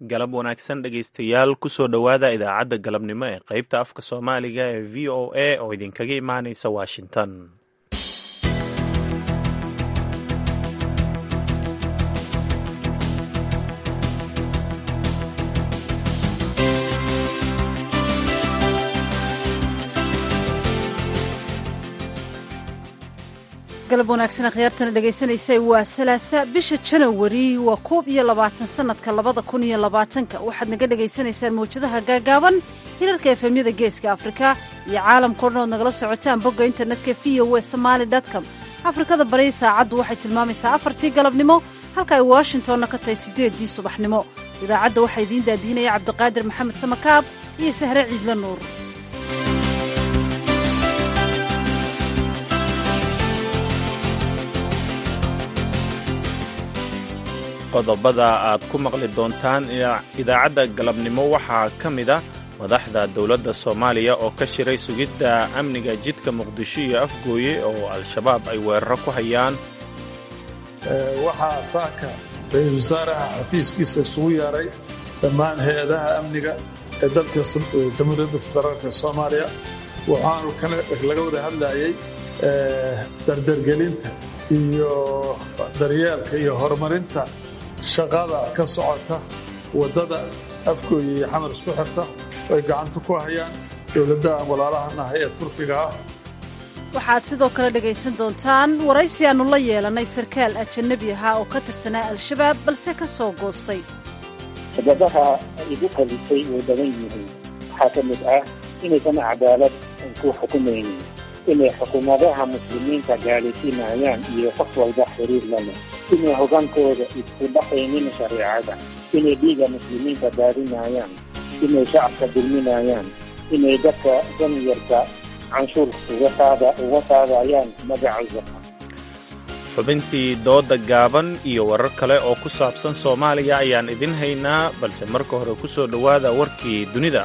galab wanaagsan dhegaystayaal kusoo dhowaada idaacadda galabnimo ee qaybta afka soomaaliga ee v o a oo idinkaga imaanaysa washington galab wanaagsan akhyaartana dhegaysanaysay waa salaasa bisha janawari waa koob iyo labaatan sanadka labada kun iyo labaatanka waxaad naga dhegaysanaysaan mawjadaha gaagaaban hirarka efemyada geeska afrika iyo caalamkao dhan ood nagala socotaan bogga internetka v o e somaali com afrikada bari saacaddu waxay tilmaamaysaa afartii galabnimo halka ay washingtonna ka tahay siddeeddii subaxnimo idaacadda waxaa idiin daadiinaya cabdiqaadir maxamed samakaab iyo sahre ciidla nuur qodobada aad ku maqli doontaan idaacadda galabnimo waxaa ka mid ah madaxda dowladda soomaaliya oo ka shiray sugidda amniga jidka muqdisho iyo afgooye oo al-shabaab ay weeraro ku hayaan waxaa saaka ra-iisul wasaaraha xafiiskiisa isugu yeeray dhammaan hay-adaha amniga ee dalka jamhuuriyadda federaalk soomaaliya waxaanu laga wada hadlayay dardargelinta iyo daryeelka iyo horumarinta shaqada ka socota waddada afgooya iyo xamar isku xirta ay gacanta ku hayaan dowladda aan walaalahanahay ee turkiga ah waxaad sidoo kale dhegaysan doontaan waraysi aannu la yeelannay sarkaal ajanabi ahaa oo ka tirsanaa al-shabaab balse ka soo goostay sababaha igu kalisay way badan yihiin waxaa ka mid ah inaysan cadaalad ku xukumaynin inay xukuumadaha muslimiinta gaalaysiinayaan iyo qof walba xiriir la leh inay hogaankooda isku dhaqaynin shareecada inay dhiiga muslimiinta daadinayaan inay shacabka dulminayaan inay dadka danyarka canshuur uga qaadayaan magaca zaqa xubintii dooda gaaban iyo warar kale oo ku saabsan soomaaliya ayaan idin haynaa balse marka hore ku soo dhowaada warkii dunida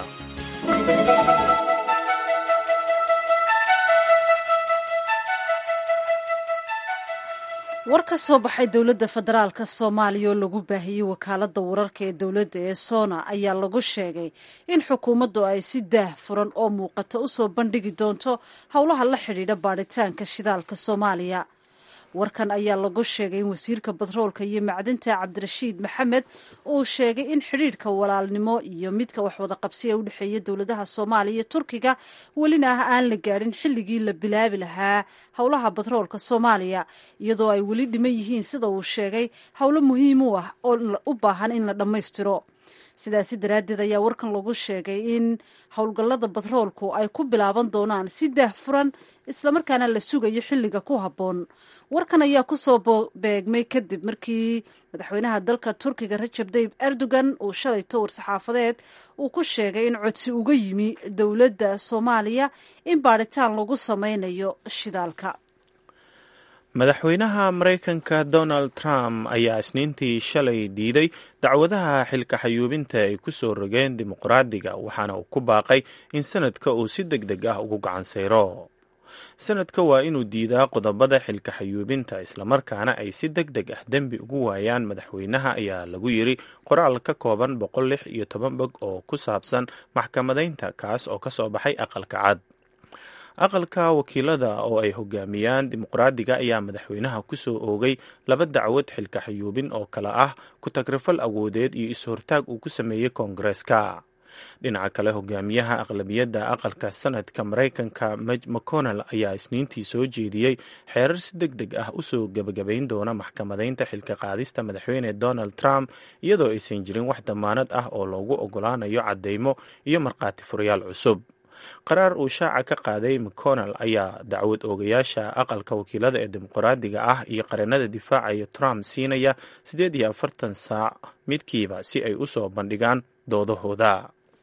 war ka soo baxay dowladda federaalka soomaaliya oo lagu baahiyey wakaaladda wararka ee dowladda ee sona ayaa lagu sheegay in xukuumaddu ay si daah furan oo muuqata u soo bandhigi doonto howlaha la xidhiidha baadhitaanka shidaalka soomaaliya warkan ayaa lagu sheegay in wasiirka batroolka iyo macdinta cabdirashiid maxamed uu sheegay in xidhiidhka walaalnimo iyo midka waxwada qabsiya u dhexeeya dowladaha soomaaliya iyo turkiga welina ah aan la gaadhin xilligii la bilaabi lahaa howlaha batroolka soomaaliya iyadoo ay weli dhiman yihiin sida uu sheegay howlo muhiim u ah oo u baahan in la dhammaystiro sidaasi daraaddeed ayaa warkan lagu sheegay in howlgallada batroolku ay ku bilaaban doonaan si daah furan islamarkaana la sugayo xilliga ku habboon warkan ayaa kusoo beegmay kadib markii madaxweynaha dalka turkiga rajab tayib erdogan uu shalayto war-saxaafadeed uu ku sheegay in codsi uga yimi dowladda soomaaliya in baadhitaan lagu sameynayo shidaalka madaxweynaha maraykanka donald trump ayaa isniintii shalay diiday dacwadaha xilka xayuubinta ay ku soo rogeen dimuqraadiga waxaana uu ku baaqay in sanadka uu si deg deg ah ugu gacan sayro sanadka waa inuu diidaa qodobada xilka xayuubinta islamarkaana ay si deg deg ah dembi ugu waayaan madaxweynaha ayaa lagu yiri qoraal ka kooban boqol lix iyo toban bog oo ku saabsan maxkamadaynta kaas oo ka soo baxay aqalka cad aqalka wakiilada oo ay hogaamiyaan dimuqraadiga ayaa madaxweynaha ku soo oogay laba dacwad xilka xayuubin oo kale ah ku-tagrifal awoodeed iyo is-hortaag uu ku sameeyey koongareeska dhinaca kale hogaamiyaha aqlabiyadda aqalka sanadka maraykanka maj mcconnell ayaa isniintii soo jeediyey xeerar si deg deg ah usoo gebagabayn doona maxkamadaynta xilka qaadista madaxweyne donald trump iyadoo aysan jirin wax damaanad ah oo loogu ogolaanayo caddeymo iyo markhaati furayaal cusub qaraar uu shaaca ka qaaday mcconnell ayaa dacwad oogayaasha aqalka wakiilada ee dimuqraadiga ah iyo qareenada difaacaya trump siinaya siddeed iyo afartan saac midkiiba si ay u soo bandhigaan doodahooda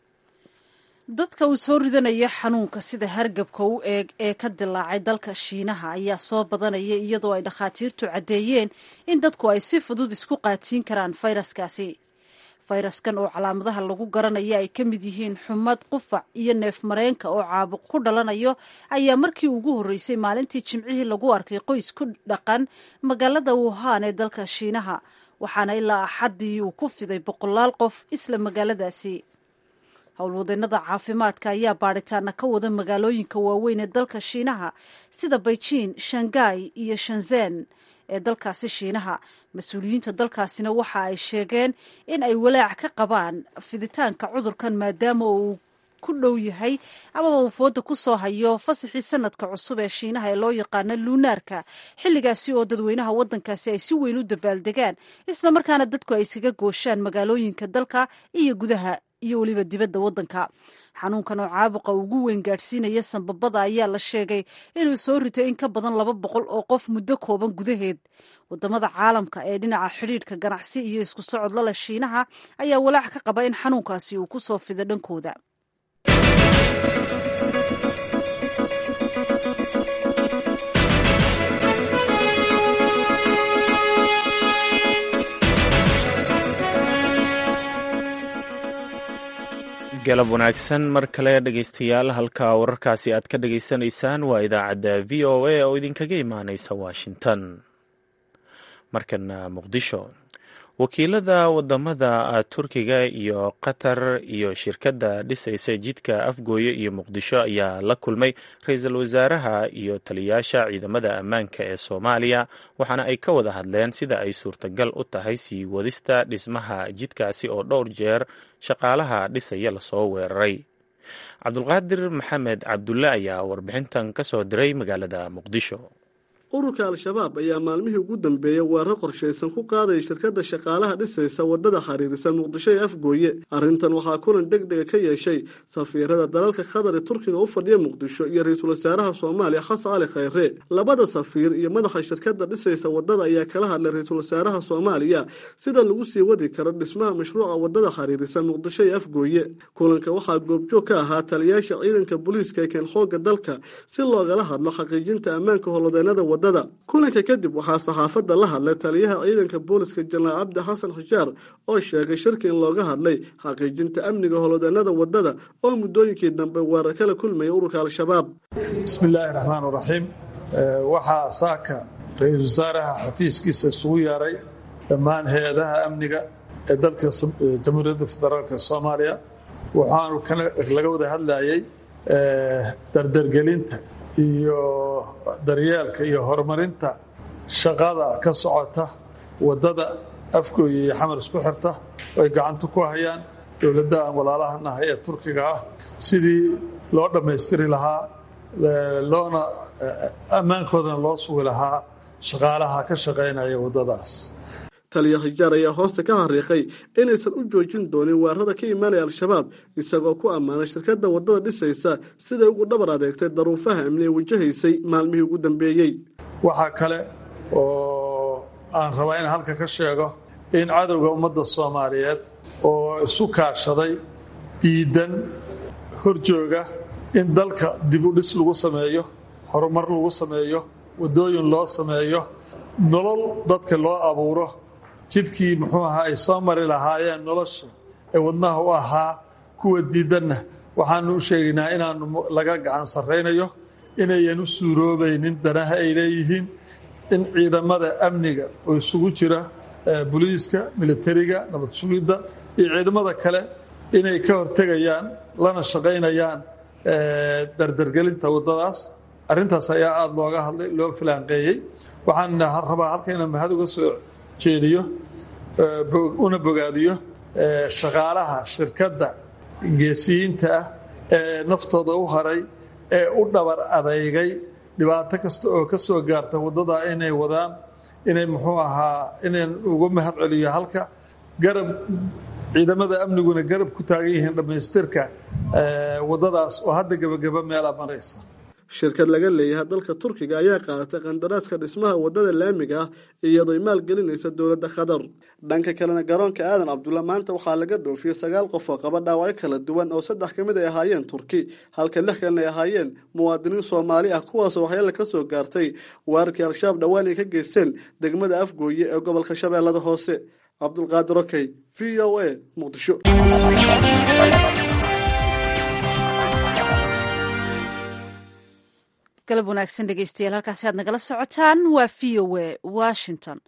dadka uu soo ridanaya xanuunka sida hargabka u eeg ee ka dilaacay dalka shiinaha ayaa soo badanaya iyadoo ay dhakhaatiirtu caddeeyeen in dadku ay si fudud isku qaatiin karaan fayraskaasi fayraskan oo calaamadaha lagu garanaya ay ka mid yihiin xumad qufac iyo neef mareenka oo caabuq ku dhalanayo ayaa markii ugu horreysay maalintii jimcihii lagu arkay qoys ku dhaqan magaalada wuhan ee dalka shiinaha waxaana ilaa axaddii uu ku fiday boqolaal qof isla magaaladaasi howlwadeennada caafimaadka ayaa baadhitaana ka wada magaalooyinka waaweyn ee dalka shiinaha sida beijing shangai iyo shanzen ee dalkaasi shiinaha mas-uuliyiinta dalkaasina waxa ay sheegeen in ay walaac ka qabaan fiditaanka cudurkan maadaama uu ku dhow yahay amaba uu fooda ku soo hayo fasaxii sanadka cusub ee shiinaha ee loo yaqaano luunaarka xilligaasi oo dadweynaha waddankaasi ay si weyn u dabaaldegaan isla markaana dadku ay iskaga gooshaan magaalooyinka dalka iyo gudaha iyo weliba dibadda waddanka xanuunkan oo caabuqa ugu weyn gaadhsiinaya sanbabada ayaa la sheegay inuu soo ritay in ka badan laba boqol oo qof muddo kooban gudaheed wadamada caalamka ee dhinaca xidhiidhka ganacsi iyo isku socod lale shiinaha ayaa walaac ka qaba in xanuunkaasi uu ku soo fido dhankooda galab wanaagsan mar kale dhegaystayaal halka wararkaasi aad ka dhagaysanaysaan waa idaacadda v o a oo idinkaga imaaneysa washington markana muqdisho wakiilada wadamada turkiga iyo qatar iyo shirkadda dhisaysa jidka afgooye iyo muqdisho ayaa la kulmay ra-iisul wasaaraha iyo taliyaasha ciidamada ammaanka ee soomaaliya waxaana ay ka wada hadleen sida ay suurtagal u tahay sii wadista dhismaha jidkaasi oo dhowr jeer shaqaalaha dhisaya lasoo weeraray cabdulqaadir maxamed cabdulle ayaa warbixintan ka soo diray magaalada muqdisho ururka al-shabaab ayaa maalmihii ugu dambeeyey weerar qorshaysan ku qaadaya shirkadda shaqaalaha dhisaysa waddada xiriirisa muqdisho ee afgooye arrintan waxaa kulan deg dega ka yeeshay safiirada dalalka qatar ee turkiga u fadhiya muqdisho iyo ra-iisul wasaaraha soomaaliya xasan cali khayre labada safiir iyo madaxa shirkadda dhisaysa waddada ayaa kala hadlay ra-iisul wasaaraha soomaaliya sida lagu sii wadi karo dhismaha mashruuca waddada xiriirisa muqdisho ee afgooye kulanka waxaa goobjoog ka ahaa taliyaasha ciidanka booliiska ee keen xoogga dalka si loogala hadlo xaqiijinta ammaanka howlwadeenada kulanka kadib waxaa saxaafadda la hadlay taliyaha ciidanka booliska jenaraal cabdi xasan xushaar oo sheegay shirki in looga hadlay xaqiijinta amniga howlwadeenada waddada oo muddooyinkii dambe weerar kala kulmaya ururka al-shabaab bismi illaahi raxmaan raxiim waxaa saaka ra-iisul wasaaraha xafiiskiisa isugu yeeray dhammaan hay-adaha amniga ee dalka jamhuuriyadda federaalk soomaaliya waxaanu laga wada hadlayay dardargelinta iyo daryeelka iyo horumarinta shaqada ka socota waddada afgooya iyo xamar isku xirta ay gacanta ku hayaan dowladda aan walaalaha nahay ee turkiga ah sidii loo dhammaystiri lahaa loona ammaankoodana loo sugi lahaa shaqaalaha ka shaqaynaya waddadaas taliya hijaar ayaa hoosta ka hariiqay inaysan u joojin doonin weerarada ka imaanaya al-shabaab isagoo ku ammaanay shirkadda waddada dhisaysa siday ugu dhabar adeegtay daruufaha amni ee wajahaysay maalmihii ugu dambeeyey waxaa kale oo aan rabaa in halka ka sheego in cadowga ummadda soomaaliyeed oo isu kaashaday diidan horjooga in dalka dib u dhis lagu sameeyo horumar lagu sameeyo waddooyin loo sameeyo nolol dadka loo abuuro jidkii muxuu ahaa ay soo mari lahaayeen nolosha ee wadnaha u ahaa kuwa diidanna waxaanu u sheegaynaa inaanu laga gacan sarraynayo inayan u suuroobaynin danaha ay leeyihiin in ciidamada amniga oo isugu jira boliiska militariga nabad sugidda iyo ciidamada kale inay ka hortegayaan lana shaqaynayaan dardargelinta waddadaas arrintaas ayaa aada looga hadlay loo filaanqeeyey waxaan rabaa halka inaan mahad uga soo jeediyo una bogaadiyo shaqaalaha shirkadda geesiyiinta ah ee naftooda u haray ee u dhabar adeygay dhibaato kasta oo ka soo gaarta waddada inay wadaan inay muxuu ahaa inayn uga mahad celiyo halka garab ciidamada amniguna garab ku taagan yihiin dhammaystirka waddadaas oo hadda gebageba meela maraysa shirkad laga leeyahay dalka turkiga ayaa qaadatay qandaraaska dhismaha waddada laamiga ah iyadoo maalgelinaysa dowladda qatar dhanka kalena garoonka aadan cabdulla maanta waxaa laga dhoofiyey sagaal qof oo qaba dhaawacyo kala duwan oo saddex ka mid ay ahaayeen turki halka lix kalena ay ahaayeen muwaadiniin soomaali ah kuwaasoo waxyaala ka soo gaartay weerarkii al-shabaab dhowaan ay ka geysteen degmada afgooye ee gobolka shabeellada hoose cabdulqaadir okey v o a muqdisho galab wanaagsan dhegeystayaal halkaasi aad nagala socotaan waa v o a washington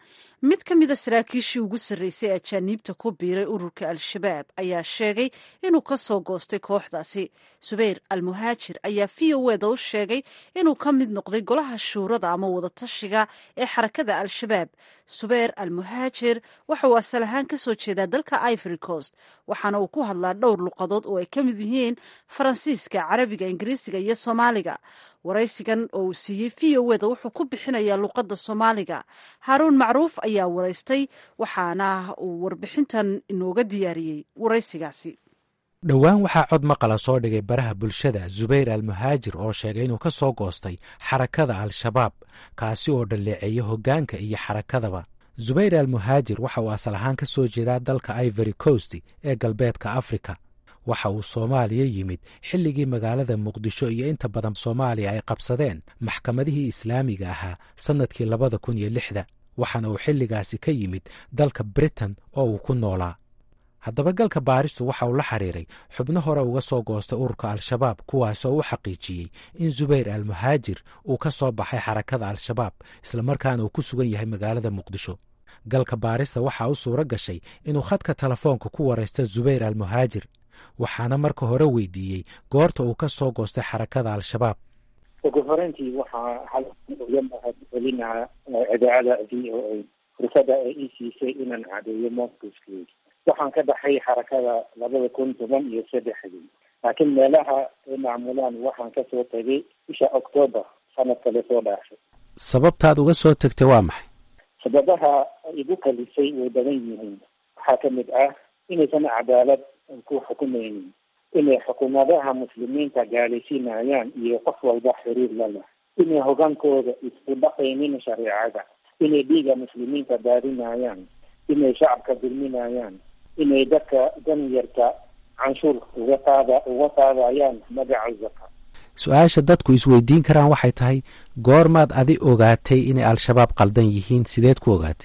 mid ka mida saraakiishii ugu sarreysay ee ajaaniibta ku biiray ururka al-shabaab ayaa sheegay inuu ka soo goostay kooxdaasi subeyr almuhaajir ayaa v o eda u sheegay inuu ka mid noqday golaha shuurada ama wadatashiga ee xarakada al-shabaab subeyr almuhaajir waxa uu asal ahaan ka soo jeedaa dalka ivory coast waxaana uu ku hadlaa dhowr luqadood oo ay ka mid yihiin faransiiska carabiga ingiriisiga iyo soomaaliga waraysigan oo uu siiyey v o eda wuxuu ku bixinayaa luqadda soomaaliga haaruun macruuf ayaa waraystay waxaana uu warbixintan inooga diyaariyey waraysigaasi dhowaan waxaa cod maqala soo dhigay baraha bulshada zubayr almuhaajir oo sheegay inuu ka soo goostay xarakada al-shabaab kaasi oo dhalleeceeya hoggaanka iyo xarakadaba zubayr almuhaajir waxa uu asal ahaan ka soo jeedaa dalka ivory coast ee galbeedka afrika waxa uu soomaaliya yimid xilligii magaalada muqdisho iyo inta badan soomaaliya ay qabsadeen maxkamadihii islaamiga ahaa sannadkii labada kun iyo lixda waxaana uu xilligaasi ka yimid dalka britain oo uu ku noolaa haddaba galka baaristu waxa uu la xiriiray xubno hore uga soo goostay ururka al-shabaab kuwaas oo u xaqiijiyey in zubayr almuhaajir uu ka soo baxay xarakada al-shabaab islamarkaana uu ku sugan yahay magaalada muqdisho galka baarista waxaa u suuro gashay inuu khadka telefoonka ku waraysta zubayr almuhaajir waxaana marka hore weydiiyey goorta uu ka soo goostay xarakada al-shabaab ugu horeyntii waxaa halga mahad celinaa idaacada v o a fursada ay ii siisay inaan cadeeyo moscowskeed waxaan ka baxay xarakada labada kun toban iyo saddexdii laakiin meelaha ay macmulaan waxaan kasoo tegay bisha octoobar sanadka lasoo dhaafay sababtaad uga soo tegtay waa maxay sababaha igu kalisay way badan yihiin waxaa ka mid ah inaysan cadaalad ku xukumaynin inay xukuumadaha muslimiinta gaalaysiinayaan iyo qof walba xiriir la leh inay hogaankooda isku dhaqaynin shareecada inay dhiiga muslimiinta daadinayaan inay shacabka dulminayaan inay dadka danyarta canshuur uga qaada uga qaadayaan magaca zaka su-aasha dadku isweydiin karaan waxay tahay goormaad adi ogaatay inay al-shabaab qaldan yihiin sideed ku ogaatay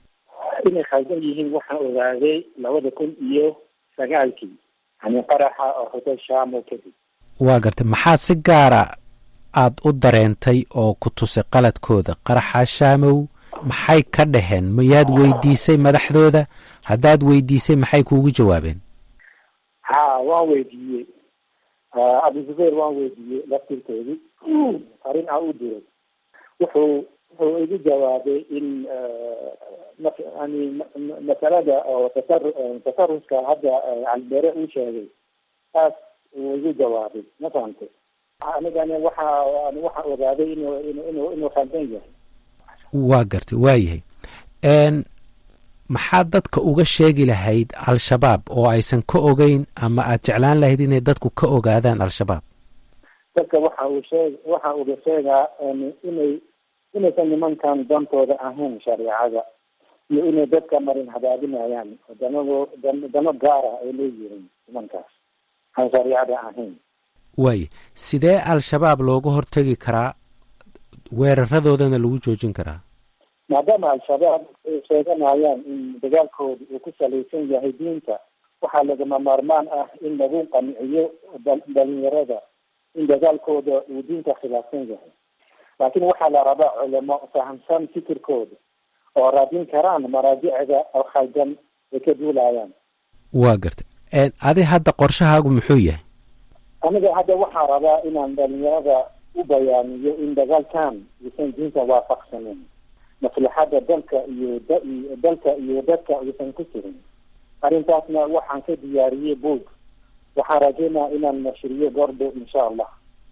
inay khaldan yihiin waxaan ogaaday labada kun iyo sagaalkii yani qaraxa oo hotel shamo kadib waa gartay maxaa si gaara aad u dareentay oo ku tusay qaladkooda qaraxa shaamow maxay ka dhaheen mayaad weydiisay madaxdooda haddaad weydiisay maxay kuugu jawaabeen ha waan weydiiyey abu zubayr waan weydiiyey laftirkoodii arrin aan u diray wuxuu wuxuu igu jawaabay in yani masalada oo tasar tasaruska hadda calbeere uu sheegay taas uu igu jawaabay ma fahamtay anigani waxa waxaan ogaaday inuu inu inuu khaldan yahay waa gartay waa yahay maxaad dadka uga sheegi lahayd al-shabaab oo aysan ka ogeyn ama aad jeclaan lahayd inay dadku ka ogaadaan al-shabaab dadka waxa uu sheeg waxa uga sheegaa inay inaysan nimankan dantooda ahayn shareecada iyo inay dadka marin hadaadinayaan danago dano gaara ay leeyihiin nimankaas aan shareecada ahayn waaya sidee al-shabaab looga hortegi karaa weeraradoodana lagu joojin karaa maadaama al-shabaab ay sheeganayaan in dagaalkooda uu ku salaysan yahay diinta waxaa lagama maarmaan ah in lagu qanciyo dhalinyarada in dagaalkooda uu diinta khilaafsan yahay laakiin waxaa la rabaa culamo fahamsan fikirkooda oo raadin karaan maraajicda oo khaldan ay ka duulayaan waa gartay adi hadda qorshahaagu muxuu yahay aniga hadda waxaa rabaa inaan dhalinyarada u bayaaniyo in dagaalkan uusan diinta waafaqsanin maslaxadda dalka iyo dalka iyo dadka uusan ku jirin arrintaasna waxaan ka diyaariyey boog waxaan rajeynaa inaan nashriyo goordhow insha allah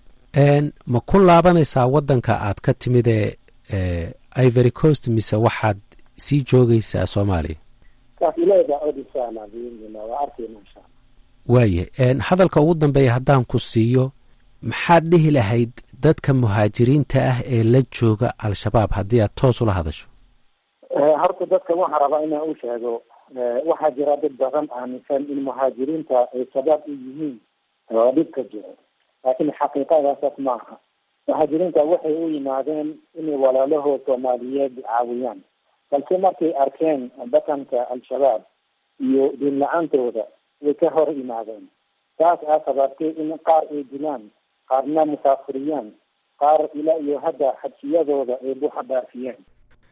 ma ku laabanaysaa waddanka aad ka timid ee ivory coast mise waxaad sii joogaysaa soomaaliya kaafileeda od insha allah biidnillah waa arkayna insha allah waayahay hadalka ugu dambeeya haddaan ku siiyo maxaad dhihi lahayd dadka muhaajiriinta ah ee la jooga al-shabaab haddii aad toos ula hadasho horta dadka waxaan rabaa inaan u sheego waxaa jira dad badan aaminsan in muhaajiriinta ay shabaab u yihiin oo dhibka jiro laakiin xaqiiqadaasas ma aha muhaajiriinta waxay u yimaadeen inay walaalahood soomaaliyeed caawiyaan balse markay arkeen dhaqanka al-shabaab iyo diin la-aantooda way ka hor yimaadeen taas aa sababtay in qaar ay dilaan qaarna musaafiriyaan qaar ilaa iyo hadda xabsiyadooda ay buuxa dhaafiyeen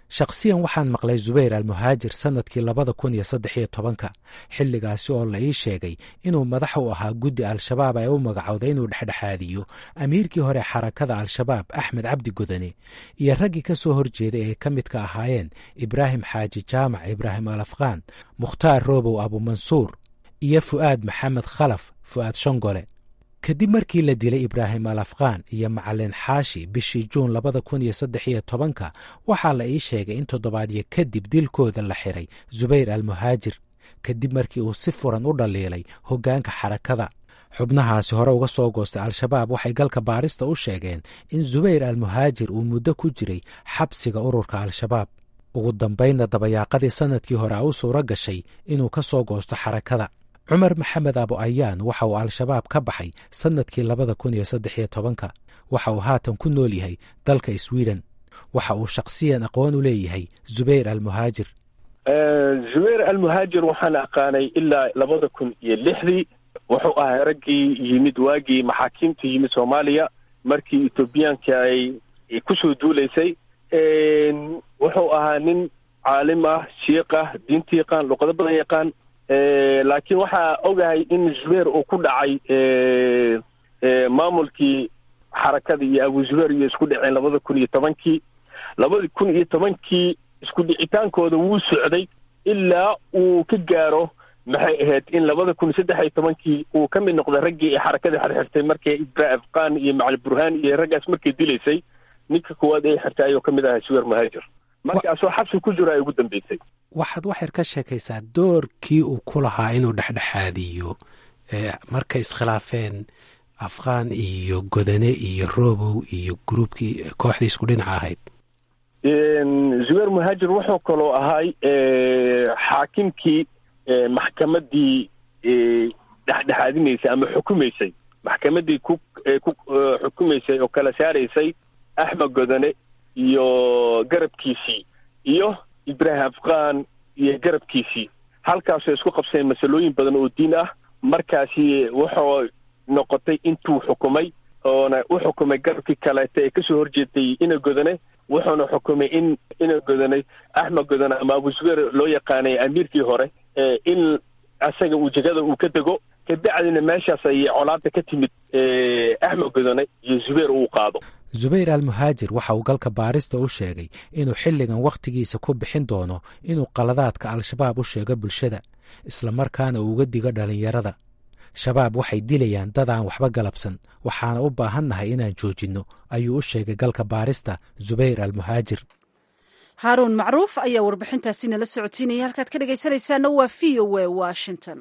shakhsiyan waxaan maqlay zubayr almuhaajir sannadkii labada kun iyo saddex iyo tobanka xilligaasi oo la ii sheegay inuu madax u ahaa guddi al-shabaab ay u magacowday inuu dhexdhexaadiyo amiirkii hore xarakada al-shabaab axmed cabdi godane iyo raggii ka soo horjeeday ay ka midka ahaayeen ibraahim xaaji jaamac ibraahim al afqaan mukhtaar roobow abumansuur iyo fu'aad maxamed khalaf fu'aad shongole kadib markii la dilay ibraahim al afqaan iyo macalin xaashi bishii juun labada kun iyo saddex iyo tobanka waxaa la ii sheegay in toddobaadyo kadib dilkooda la xiray zubayr almuhaajir kadib markii uu si furan u dhaliilay hoggaanka xarakada xubnahaasi hore uga soo goostay al-shabaab waxay galka baarista u sheegeen in zubayr almuhaajir uu muddo ku jiray xabsiga ururka al-shabaab ugu dambaynna dabayaaqadii sannadkii hore a u suuro gashay inuu ka soo goosto xarakada cumar maxamed abu ayaan waxa uu al-shabaab ka baxay sannadkii labada kun iyo saddex iyo tobanka waxa uu haatan ku nool yahay dalka sweden waxa uu shakhsiyan aqoon u leeyahay zubayr almuhaajir zubayr almuhaajir waxaan aqaanay ilaa labada kun iyo lixdii wuxuu ahaa raggii yimid waagii maxaakiimta yimid soomaaliya markii etoobiyaanka ay kusoo duulaysay wuxuu ahaa nin caalim ah shiiq ah diinta yaqaan luqado badan yaqaan laakiin waxaa ogahay in zubayr uu ku dhacay maamulkii xarakada iyo abu zubayr iyo isku dhaceen labada kun iyo tobankii labada kun iyo tobankii isku dhicitaankooda wuu socday ilaa uu ka gaaro maxay ahayd in labada kun saddex iyo tobankii uu ka mid noqday raggii ee xarakadii xirxirtay markay ibra afqaan iyo macali burhaan iyo raggaas markay dilaysay ninka koowaad ay xirtay ayuu ka mid ahaa zubayr muhaajir markaasoo xabsi ku jiro ay ugu dambeysay waxaad waxyar ka sheekaysaa doorkii uu ku lahaa inuu dhexdhexaadiyo markay iskhilaafeen afqaan iyo godane iyo robow iyo gruubkii kooxdii isku dhinaca ahayd zubayr muhaajir wuxuu kaloo ahay xaakimkii maxkamadii dhexdhexaadinaysay ama xukumaysay maxkamadii ku ku xukumaysay oo kala saaraysay axmed godane iyo garabkiisii iyo ibraahim afqaan iyo garabkiisii halkaasoo isku qabseen masalooyin badan oo diin ah markaasi wuxuu noqotay intuu xukumay oona u xukumay garabkii kaleeta ee kasoo horjeeday ina godane wuxuuna xukumay in ina godanay axmed godane ama abu zubayr loo yaqaanay amiirkii hore in asaga uu jegada uu ka dego kabacdina meeshaas ayay colaada ka timid axmed godane iyo zubayr uu qaado zubayr almuhaajir waxa uu galka baarista u sheegay inuu xilligan wakhtigiisa ku bixin doono inuu qaladaadka al-shabaab u sheego bulshada islamarkaana uu uga digo dhallinyarada shabaab waxay dilayaan dad aan waxba galabsan waxaana u baahannahay inaan joojinno ayuu u sheegay galka baarista zubayr almuhaajir haaruun macruuf ayaa warbixintaasi nala socotiinaya halkaad ka dhegaysanaysaana waa v o a washington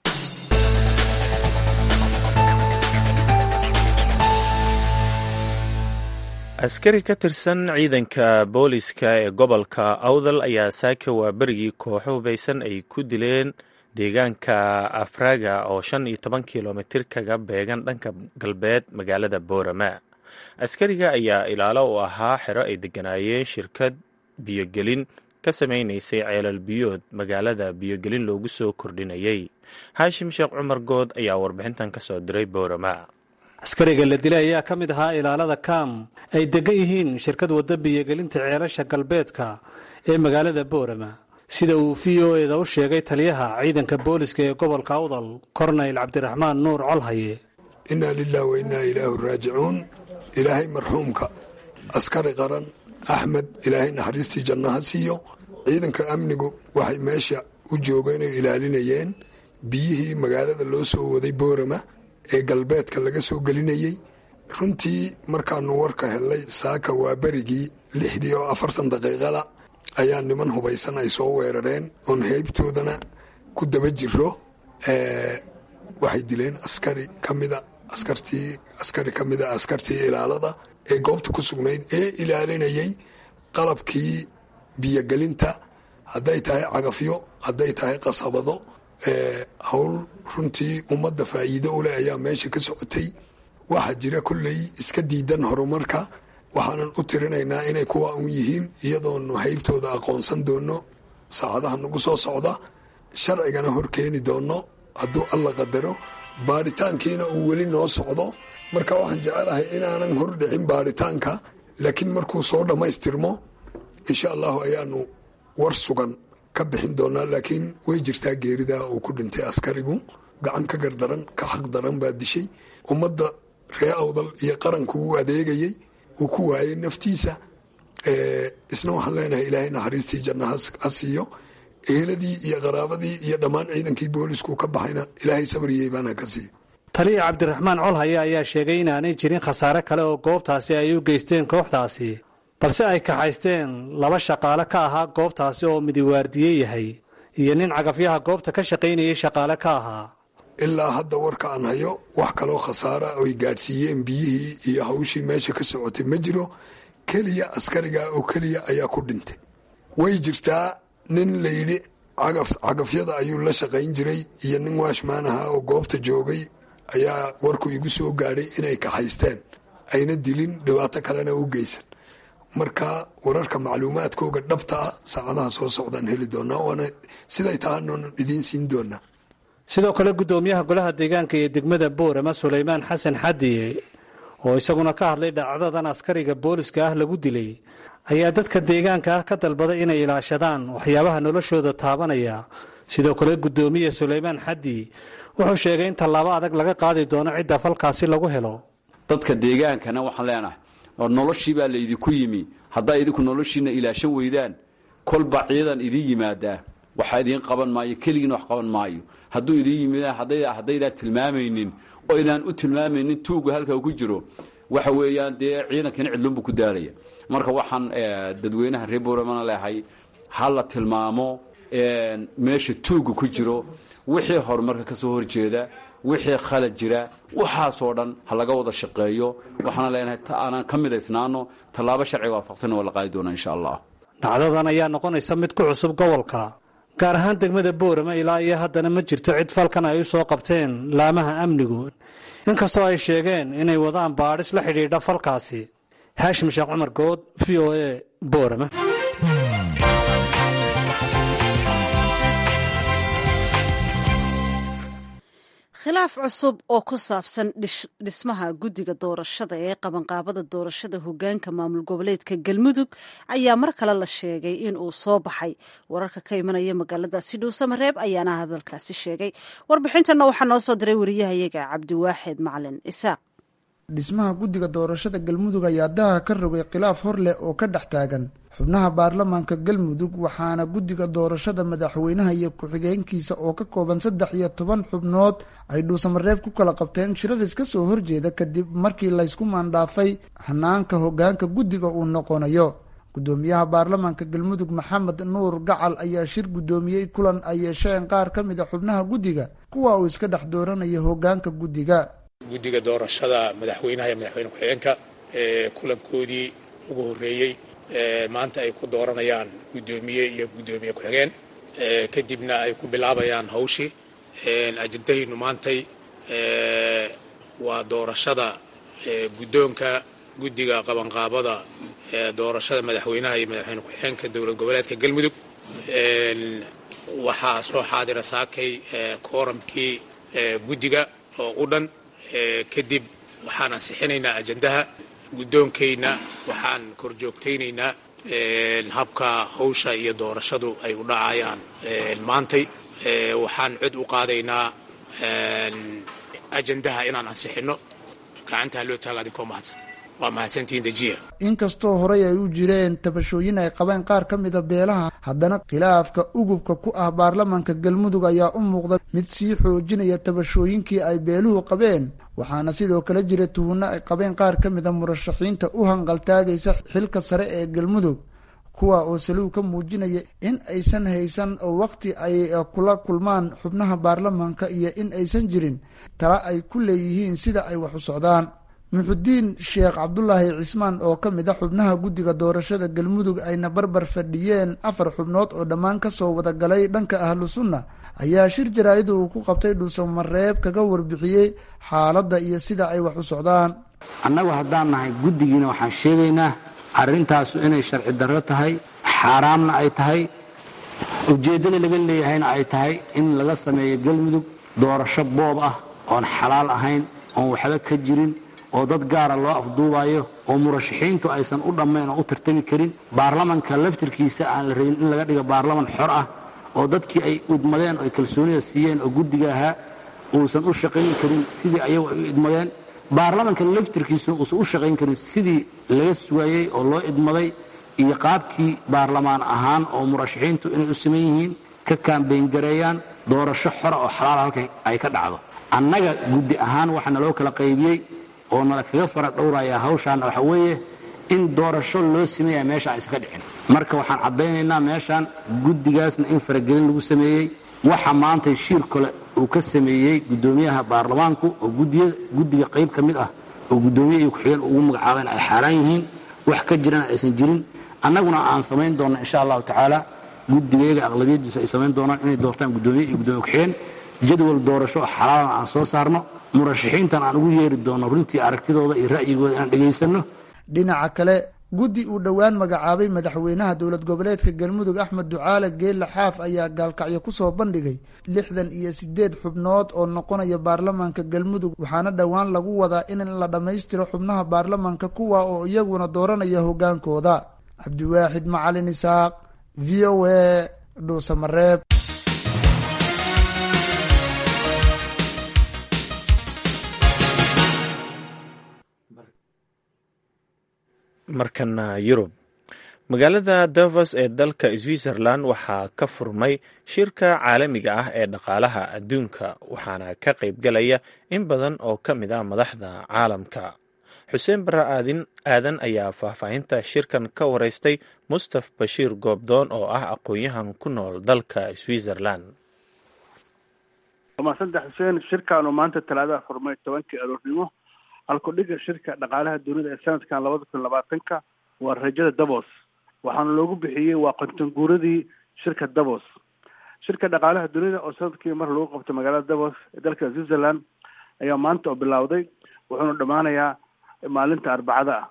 askari ka tirsan ciidanka booliska ee gobolka awdal ayaa saaka waa berigii kooxo hubaysan ay ku dileen deegaanka afraga oo shan iyo toban kilomitir kaga beegan dhanka galbeed magaalada boorama askariga ayaa ilaalo u ahaa xero ay degganaayeen shirkad biyogelin ka samaynaysay ceelal biyood magaalada biyogelin loogu soo kordhinayay haashim sheekh cumar good ayaa warbixintan ka soo diray boorama askariga la dilay ayaa ka mid ahaa ilaalada kam ay degan yihiin shirkad wadda biyogelinta ceelasha galbeedka ee magaalada boorama sida uu v o eda u sheegay taliyaha ciidanka booliska ee gobolka awdal kornayl cabdiraxmaan nuur colhaye innaa lilah wa innaa ilaahu raajicuun ilaahay marxuumka askari qaran axmed ilaahay naxariistii jannaha siiyo ciidanka amnigu waxay meesha u joogeen oo ilaalinayeen biyihii magaalada loo soo waday boorama ee galbeedka laga soo gelinayey runtii markaanu warka helnay saaka waa berigii lixdii oo afartan daqiiqala ayaa niman hubaysan ay soo weerareen oon heybtoodana ku daba jiro waxay dileen askari kamida askartii askari ka mida askartii ilaalada ee goobta ku sugnayd ee ilaalinayay qalabkii biyogelinta hadday tahay cagafyo hadday tahay qasabado howl runtii ummadda faa'iido u leh ayaa meesha ka socotay waxaa jira kolley iska diidan horumarka waxaanan u tirinaynaa inay kuwa un yihiin iyadoonu haybtooda aqoonsan doono saacadaha nagu soo socda sharcigana hor keeni doono hadduu alla qadaro baadhitaankiina uu weli noo socdo marka waxaan jecelahay inaanan hor dhicin baadhitaanka laakiin markuu soo dhammaystirmo insha allahu ayaanu war sugan ka bixin doonaa laakiin way jirtaa geerida uu ku dhintay askarigu gacan ka gardaran ka xaq daran baa dishay ummadda ree awdal iyo qaranku uu adeegayey uu ku waayay naftiisa isna waxaan leenahay ilaahay naxariistii janna ha siiyo eheladii iyo qaraabadii iyo dhammaan ciidankii boolisku ka baxayna ilaahay sabriyey baana ka siiyo taliya cabdiraxmaan colhaye ayaa sheegay inaanay jirin khasaare kale oo goobtaasi ay u geysteen kooxdaasi balse ay kaxaysteen laba shaqaale ka ahaa goobtaasi oo midiwaardiye yahay iyo nin cagafyaha goobta ka shaqaynayay shaqaale ka ahaa ilaa hadda warka aan hayo wax kaloo khasaara oy gaadhsiiyeen biyihii iyo hawshii meesha ka socotay ma jiro keliya askariga oo keliya ayaa ku dhintay way jirtaa nin layidhi cagafyada ayuu la shaqayn jiray iyo nin waashmaan ahaa oo goobta joogay ayaa warku igu soo gaadhay inay kaxaysteen ayna dilin dhibaato kalena u geysan marka wararka macluumaadkooga dhabta ah saacadaha soo socdaan heli doonaa waana siday tahaanoona idiin siin doonaa sidoo kale guddoomiyaha golaha deegaanka iyo degmada boorama sulaymaan xasan xadiye oo isaguna ka hadlay dhacdadan askariga booliska ah lagu dilay ayaa dadka deegaanka ah ka dalbaday inay ilaashadaan waxyaabaha noloshooda taabanaya sidoo kale guddoomiye sulaymaan xadi wuxuu sheegay in tallaabo adag laga qaadi doono cidda falkaasi lagu helo dadka deegaankana waxaan leenahay oo noloshii baa laydinku yimi haddaa idinku noloshiina ilaashan weydaan kolba ciidan idiin yimaadaa waxaa idiin qaban maayo keligiina wax qaban maayo hadduu idiin yimidaan haddaydaan tilmaamaynin oo idaan u tilmaamaynin tuuga halka ku jiro waxa weeyaan dee ciidankina cidlunbu ku daalaya marka waxaan dadweynaha reer booramana leehay ha la tilmaamo meesha tuuga ku jiro wixii horumarka ka soo horjeeda wixii khalad jira waxaasoo dhan ha laga wada shaqeeyo waxaana leenahay aanaan ka midaysnaano tallaabo sharciga waafaqsanna waa la qaadi doonaa insha allah dhacdadan ayaa noqonaysa mid ku cusub gobolka gaar ahaan degmada boorama ilaa iyo haddana ma jirto cid falkan ay u soo qabteen laamaha amnigu inkastoo ay sheegeen inay wadaan baadhis la xidhiidha falkaasi haashim sheekh cumar good v o a boorama khilaaf cusub oo ku saabsan dhismaha guddiga doorashada ee qabanqaabada doorashada hogaanka maamul goboleedka galmudug ayaa mar kale la sheegay in uu soo baxay wararka ka imanaya magaaladaasi dhuusamareeb ayaana hadalkaasi sheegay warbixintanna waxaa noo soo diray wariyahayaga cabdiwaaxid macalin isaaq dhismaha guddiga doorashada galmudug ayaa daha ka rogay khilaaf hor leh oo ka dhex taagan xubnaha baarlamaanka galmudug waxaana guddiga doorashada madaxweynaha iyo ku-xigeenkiisa oo ka kooban saddex iyo toban xubnood ay dhuusamareeb ku kala qabteen shiraris ka soo horjeeda kadib markii laysku maandhaafay hanaanka hogaanka guddiga uu noqonayo guddoomiyaha baarlamaanka galmudug maxamed nuur gacal ayaa shir guddoomiyey kulan ay yeesheen qaar ka mid a xubnaha guddiga kuwa uu iska dhex dooranayo hogaanka guddiga guddiga doorashada madaxweynaha iyo madaxweyne ku-xigeenka ee kulankoodii ugu horreeyey maanta ay ku dooranayaan guddoomiye iyo guddoomiye ku-xigeen kadibna ay ku bilaabayaan hawshii ajendahaynu maantay waa doorashada guddoonka guddiga qabanqaabada doorashada madaxweynaha iyo madaxweyne ku-xigeenka dowlad goboleedka galmudug waxaa soo xaadira saakay kooramkii guddiga oo u dhan kadib waxaan ansixinaynaa ajendaha guddoonkayna waxaan korjoogtaynaynaa habka hawsha iyo doorashadu ay u dhacayaan maantay waxaan cod u qaadaynaa ajendaha inaan ansixinno gacantaa loo taaga adinkoo mahadsan waa mahadsantihiin dejiya inkastoo horey ay u jireen tabashooyin ay qabeen qaar ka mida beelaha haddana khilaafka ugubka ku ah baarlamaanka galmudug ayaa u muuqda mid sii xoojinaya tabashooyinkii ay beeluhu qabeen waxaana sidoo kale jira tuhunno ay qabeen qaar ka mida murashaxiinta u hanqaltaagaysa xilka sare ee galmudug kuwa oo salow ka muujinaya in aysan haysan waqti ay kula kulmaan xubnaha baarlamaanka iyo in aysan jirin tala ay ku leeyihiin sida ay wax u socdaan muxudiin sheekh cabdulaahi cismaan oo ka mid a xubnaha guddiga doorashada galmudug ayna barbar fadhiyeen afar xubnood oo dhammaan kasoo wada galay dhanka ahlu sunna ayaa shir jaraa'ida uu ku qabtay dhuusamareeb kaga warbixiyey xaaladda iyo sida ay wax u socdaan annagu haddaan nahay guddigiina waxaan sheegaynaa arrintaasu inay sharci darro tahay xaaraamna ay tahay ujeeddada laga leeyahayna ay tahay in laga sameeyo galmudug doorasho boob ah oon xalaal ahayn oon waxba ka jirin oo dad gaara loo afduubayo oo murashaxiintu aysan u dhammayn oo u tartami karin baarlamanka laftirkiisa aan la rabin in laga dhigo baarlaman xor ah oo dadkii ay idmadeen oo ay kalsoonida siiyeen oo guddiga ahaa uusan u shaqayn karin sidii ayagu ay u idmadeen baarlamanka laftirkiisuna uusan u shaqayn karin sidii laga sugayey oo loo idmaday iyo qaabkii baarlamaan ahaan oo murashaxiintu inay u saman yihiin ka kaambeyngareeyaan doorasho xora oo xalaal halka ay ka dhacdo annaga guddi ahaan waxa naloo kala qaybiyey oo nala kaga fara dhowraya hawshaan waxa weeye in doorasho loo sameeya meesha aysan ka dhicin marka waxaan caddaynaynaa meeshaan guddigaasna in faragelin lagu sameeyey waxa maanta shiir kale uu ka sameeyey guddoomiyaha baarlamaanku oo guddiga qayb ka mid ah oo guddoomiye iyo ku-xigeen ugu magacaabeen ay xaaraan yihiin wax ka jirana aysan jirin annaguna aan samayn doonno insha allahu tacaala guddigeega aqlabiyadiisu ay samayn doonaan inay doortaan guddoomiye iyo guddoomiye ku-xigeen jadwal doorasho xalaalan aan soo saarno murashaxiintan aan ugu yeeri doonno runtii aragtidooda iyo ra'yigooda inaan dhegaysanno dhinaca kale guddi uu dhowaan magacaabay madaxweynaha dowlad goboleedka galmudug axmed ducaale geelle xaaf ayaa gaalkacyo kusoo bandhigay lixdan iyo sideed xubnood oo noqonaya baarlamaanka galmudug waxaana dhowaan lagu wadaa in la dhammaystiro xubnaha baarlamaanka kuwa oo iyaguna dooranaya hogaankooda cabdiwaaxid macalin isaaq v o a dhuusamareeb markana yurub magaalada davos ee dalka switzerland waxaa ka furmay shirka caalamiga ah ee dhaqaalaha adduunka waxaana ka qaybgalaya in badan oo ka mid ah madaxda caalamka xuseen barre aadin aadan ayaa faahfaahinta shirkan ka wareystay mustaf bashiir goobdoon oo ah aqoon-yahan ku nool dalka switzerland maasanta xuseen shirkaanu maanta talaadaha furmay tobankii aroornimo halkudhiga shirka dhaqaalaha dunida ee sanadkan labada kun labaatanka waa rajada davos waxaana loogu bixiyey waa qontanguuradii shirka davos shirka dhaqaalaha dunida oo sanadkii mar lagu qabto magaalada davos ee dalka switzerland ayaa maanta oo bilowday wuxuuna dhammaanayaa maalinta arbacada ah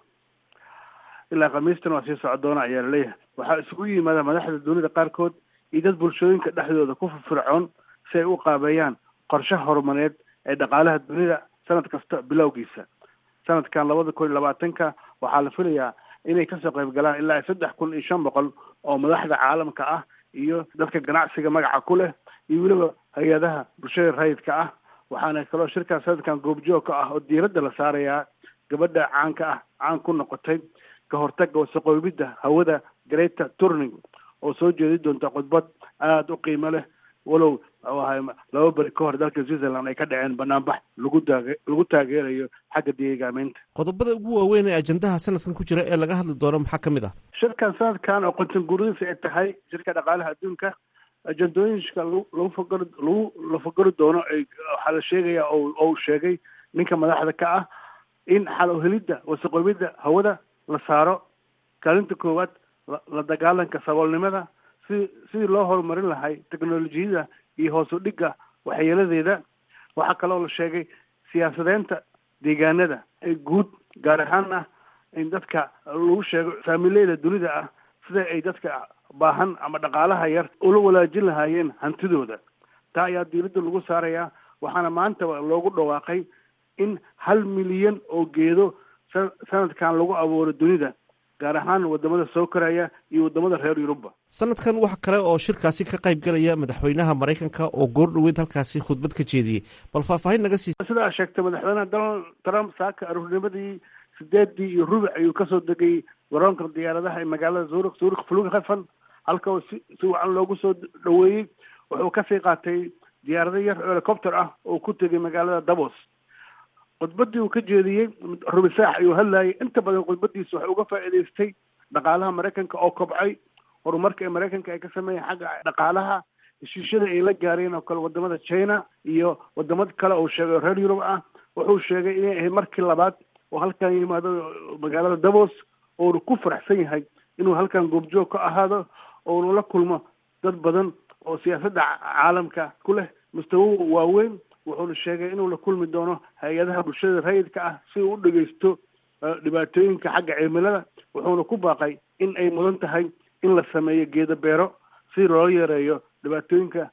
ilaa khamiistan waa sii soco doona ayaa laleeyahay waxaa isugu yimaada madaxda dunida qaarkood iyo dad bulshooyinka dhexdooda ku firfircoon si ay u qaabeeyaan qorshe horumareed ee dhaqaalaha dunida sanad kasta bilowgiisa sanadkan labada kun iyo labaatanka waxaa la filayaa inay kasoo qayb galaan ilaa saddex kun iyo shan boqol oo madaxda caalamka ah iyo dadka ganacsiga magaca ku leh iyo weliba hay-adaha bulshada rayidka ah waxaana kaloo shirkaas sanadkan goobjoog ka ah oo diiradda la saarayaa gabadha caanka ah caan ku noqotay ka hortaga wasaqoobidda hawada greta turning oo soo jeedi doonta khudbad aada u qiimo leh walow ahay laba beri ka hor dalka switzerland ay ka dhaceen banaanbax lagu taage lagu taageerayo xagga deegaameynta qodobada ugu waaweyn ee ajandaha sanadkan ku jira ee laga hadli doono maxaa ka mid ah shirkan sanadkan oo qontanguuradiisa ay tahay shirka dhaqaalaha adduunka ajandooyinka lagu lagu fakar lagu la fakari doono ay waxaa la sheegaya oo uu sheegay ninka madaxda ka ah in xal uhelidda wasaqoobidda hawada la saaro kaalinta koowaad la dagaalanka saboolnimada si sidii loo horumarin lahay technolojiyada iyo hoos u dhigga waxyeeladeeda waxaa kaloo la sheegay siyaasadeynta deegaanada ee guud gaar ahaana in dadka lagu sheego faamileyda dunida ah sida ay dadka baahan ama dhaqaalaha yar ula walaajin lahaayeen hantidooda taa ayaa diiradda lagu saarayaa waxaana maanta loogu dhawaaqay in hal milyan oo geedo sanadkan lagu abuuro dunida gaar ahaan wadamada soo koraya iyo wadamada reer yurubba sanadkan wax kale oo shirkaasi ka qayb galaya madaxweynaha maraykanka oo goor dhoweyd halkaasi khudbad ka jeediyey bal faahfaahin naga sii sidaa sheegtay madaxweynaha donald trump saaka aruurnimadii sideedii iyo rubic ayuu kasoo degay garoonka diyaaradaha ee magaalada zurik zurik flughafen halka oo si si wacan loogu soo dhaweeyey wuxuu kasii qaatay diyaarado yar helicopter ah oo ku tegay magaalada davos khudbadii uu ka jeediyey rubi saax ayuu hadlayay inta badan khudbadiisa waxay uga faa'iidaystay dhaqaalaha maraykanka oo kobcay horumarka ee maraykanka ay ka sameeyeen xagga dhaqaalaha heshiisyada ay la gaareen oo kale wadamada china iyo wadamada kale uu sheegay oo reer yurub ah wuxuu sheegay inay ahayd markii labaad oo halkan yimaado magaalada davos oonu ku faraxsan yahay inuu halkan goobjoog ka ahaado oonu la kulmo dad badan oo siyaasadda caalamka ku leh mustawo waaweyn wuxuuna sheegay inuu la kulmi doono hay-adaha bulshada rayidka ah si uu u dhegeysto dhibaatooyinka xagga cimilada wuxuuna ku baaqay in ay mudan tahay in la sameeyo geedo beero si loo yareeyo dhibaatooyinka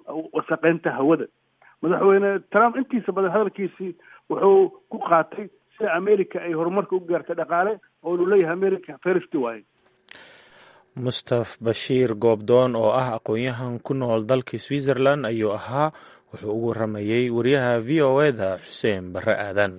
wasaqeynta hawada madaxweyne trump intiisa badan hadalkiisii wuxuu ku qaatay sida america ay horumarka u gaartay dhaqaale oo inu leeyahay america first waaye mustaf bashiir goobdoon oo ah aqoon-yahan ku nool dalka switzerland ayuu ahaa wuxuu ugu waramayey wariyaha v o eda xuseen barre aadan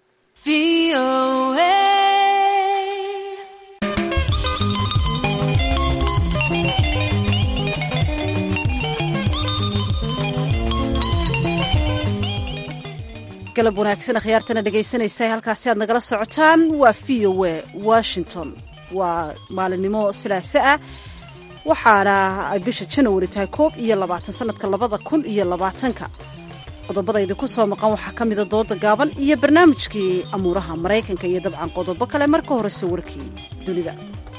galab wanaagsan akhyaartana dhegaysanaysa halkaasi aad nagala socotaan waa v o a washington waa maalinimo silaase ah waxaana ay bisha janawari tahay koob iyo labaatan sanadka labada kun iyo labaatanka qodobada idinku soo maqan waxaa ka mida dooda gaaban iyo barnaamijkii amuuraha maraykanka iyo dabcan qodobo kale marka horese warkii dunida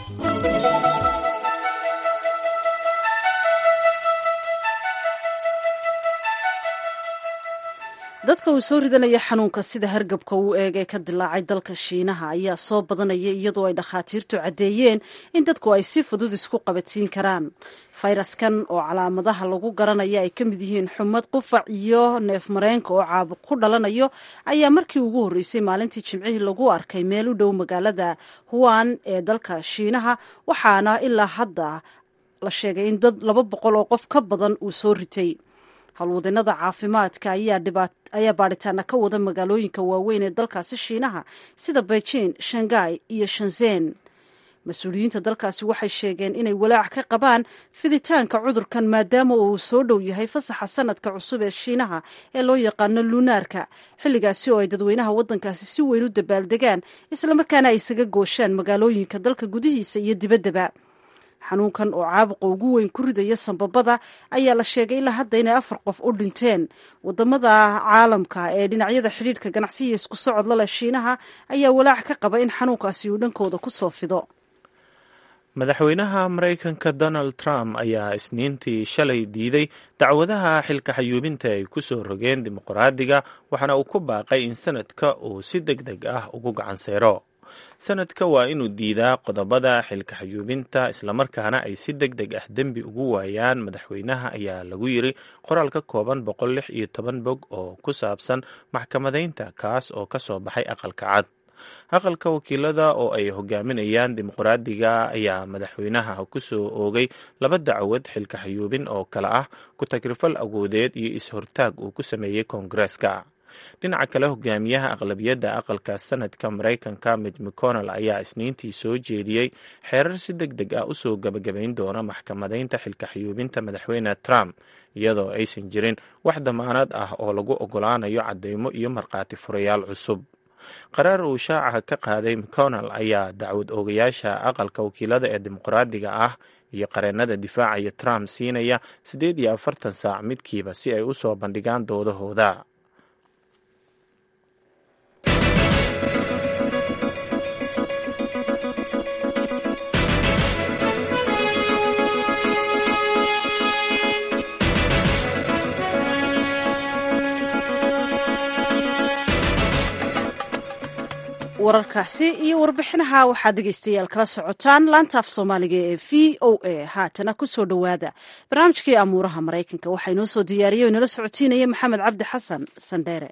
dadka uu soo ridanaya xanuunka sida hargabka uu eegay ka dilaacay dalka shiinaha ayaa soo badanaya iyadoo ay dhakhaatiirtu caddeeyeen in dadku ay si fudud isku qabatiin karaan fayraskan oo calaamadaha lagu garanaya ay ka mid yihiin xumad qufac iyo neef mareenka oo caabuq ku dhalanayo ayaa markii ugu horreysay maalintii jimcihii lagu arkay meel u dhow magaalada huwan ee dalka shiinaha waxaana ilaa hadda la sheegay in dad laba boqol oo qof ka badan uu soo ritay howlwadeenada caafimaadka ayaa baadhitaana ka wada magaalooyinka waaweyn ee dalkaasi shiinaha sida beijing shanghai iyo shanzen mas-uuliyiinta dalkaasi waxay sheegeen inay walaac ka qabaan fiditaanka cudurkan maadaama uu soo dhow yahay fasaxa sanadka cusub ee shiinaha ee loo yaqaano lunaarka xilligaasi oo ay dadweynaha waddankaasi si weyn u dabaaldegaan islamarkaana ay isaga gooshaan magaalooyinka dalka gudihiisa iyo dibaddaba xanuunkan oo caabuqa ugu weyn ku ridaya sambabada ayaa la sheegay ilaa hadda inay afar qof u dhinteen wadamada caalamka ee dhinacyada xidhiidhka ganacsiya isku socod laleh shiinaha ayaa walaac ka qaba in xanuunkaasi uu dhankooda ku soo fido madaxweynaha maraykanka donald trump ayaa isniintii shalay diiday dacwadaha xilka xayuubinta ay ku soo rogeen dimuqraadiga waxaana uu ku baaqay in sanadka uu si deg deg ah ugu gacan seyro sanadka waa inuu diidaa qodobada xilka xayuubinta islamarkaana ay si deg deg ah dembi ugu waayaan madaxweynaha ayaa lagu yiri qoraal ka kooban boqol lix iyo toban bog oo ku saabsan maxkamadaynta kaas oo ka soo baxay aqalka cad aqalka wakiilada oo ay hogaaminayaan dimuqraadiga ayaa madaxweynaha ku soo oogay laba dacwad xilka xayuubin oo kale ah ku tagrifal awoodeed iyo is-hortaag uu ku sameeyey koongareeska dhinaca kale hogaamiyaha aqlabiyadda aqalka sanadka maraykanka mid mcconnell ayaa isniintii soo jeediyey xeerar si deg deg ah usoo gabagabayn doona maxkamadaynta xilka xayuubinta madaxweyne trump iyadoo aysan jirin wax damaanad ah oo lagu ogolaanayo cadeymo iyo markhaati furayaal cusub qaraar uu shaaca ka qaaday mcconnell ayaa dacwad oogayaasha aqalka wakiilada ee dimuqraadiga ah iyo qareennada difaacaya trump siinaya siddeed iyo afartan saac midkiiba si ay usoo bandhigaan doodahooda wararkaasi iyo warbixinaha waxaad dhegeystayaal kala socotaan laanta af soomaaliga ee v o a haatana kusoo dhowaada barnaamijkii amuuraha maraykanka waxaa inoo soo diyaariyay o inala socotiinaya maxamed cabdi xasan sandheere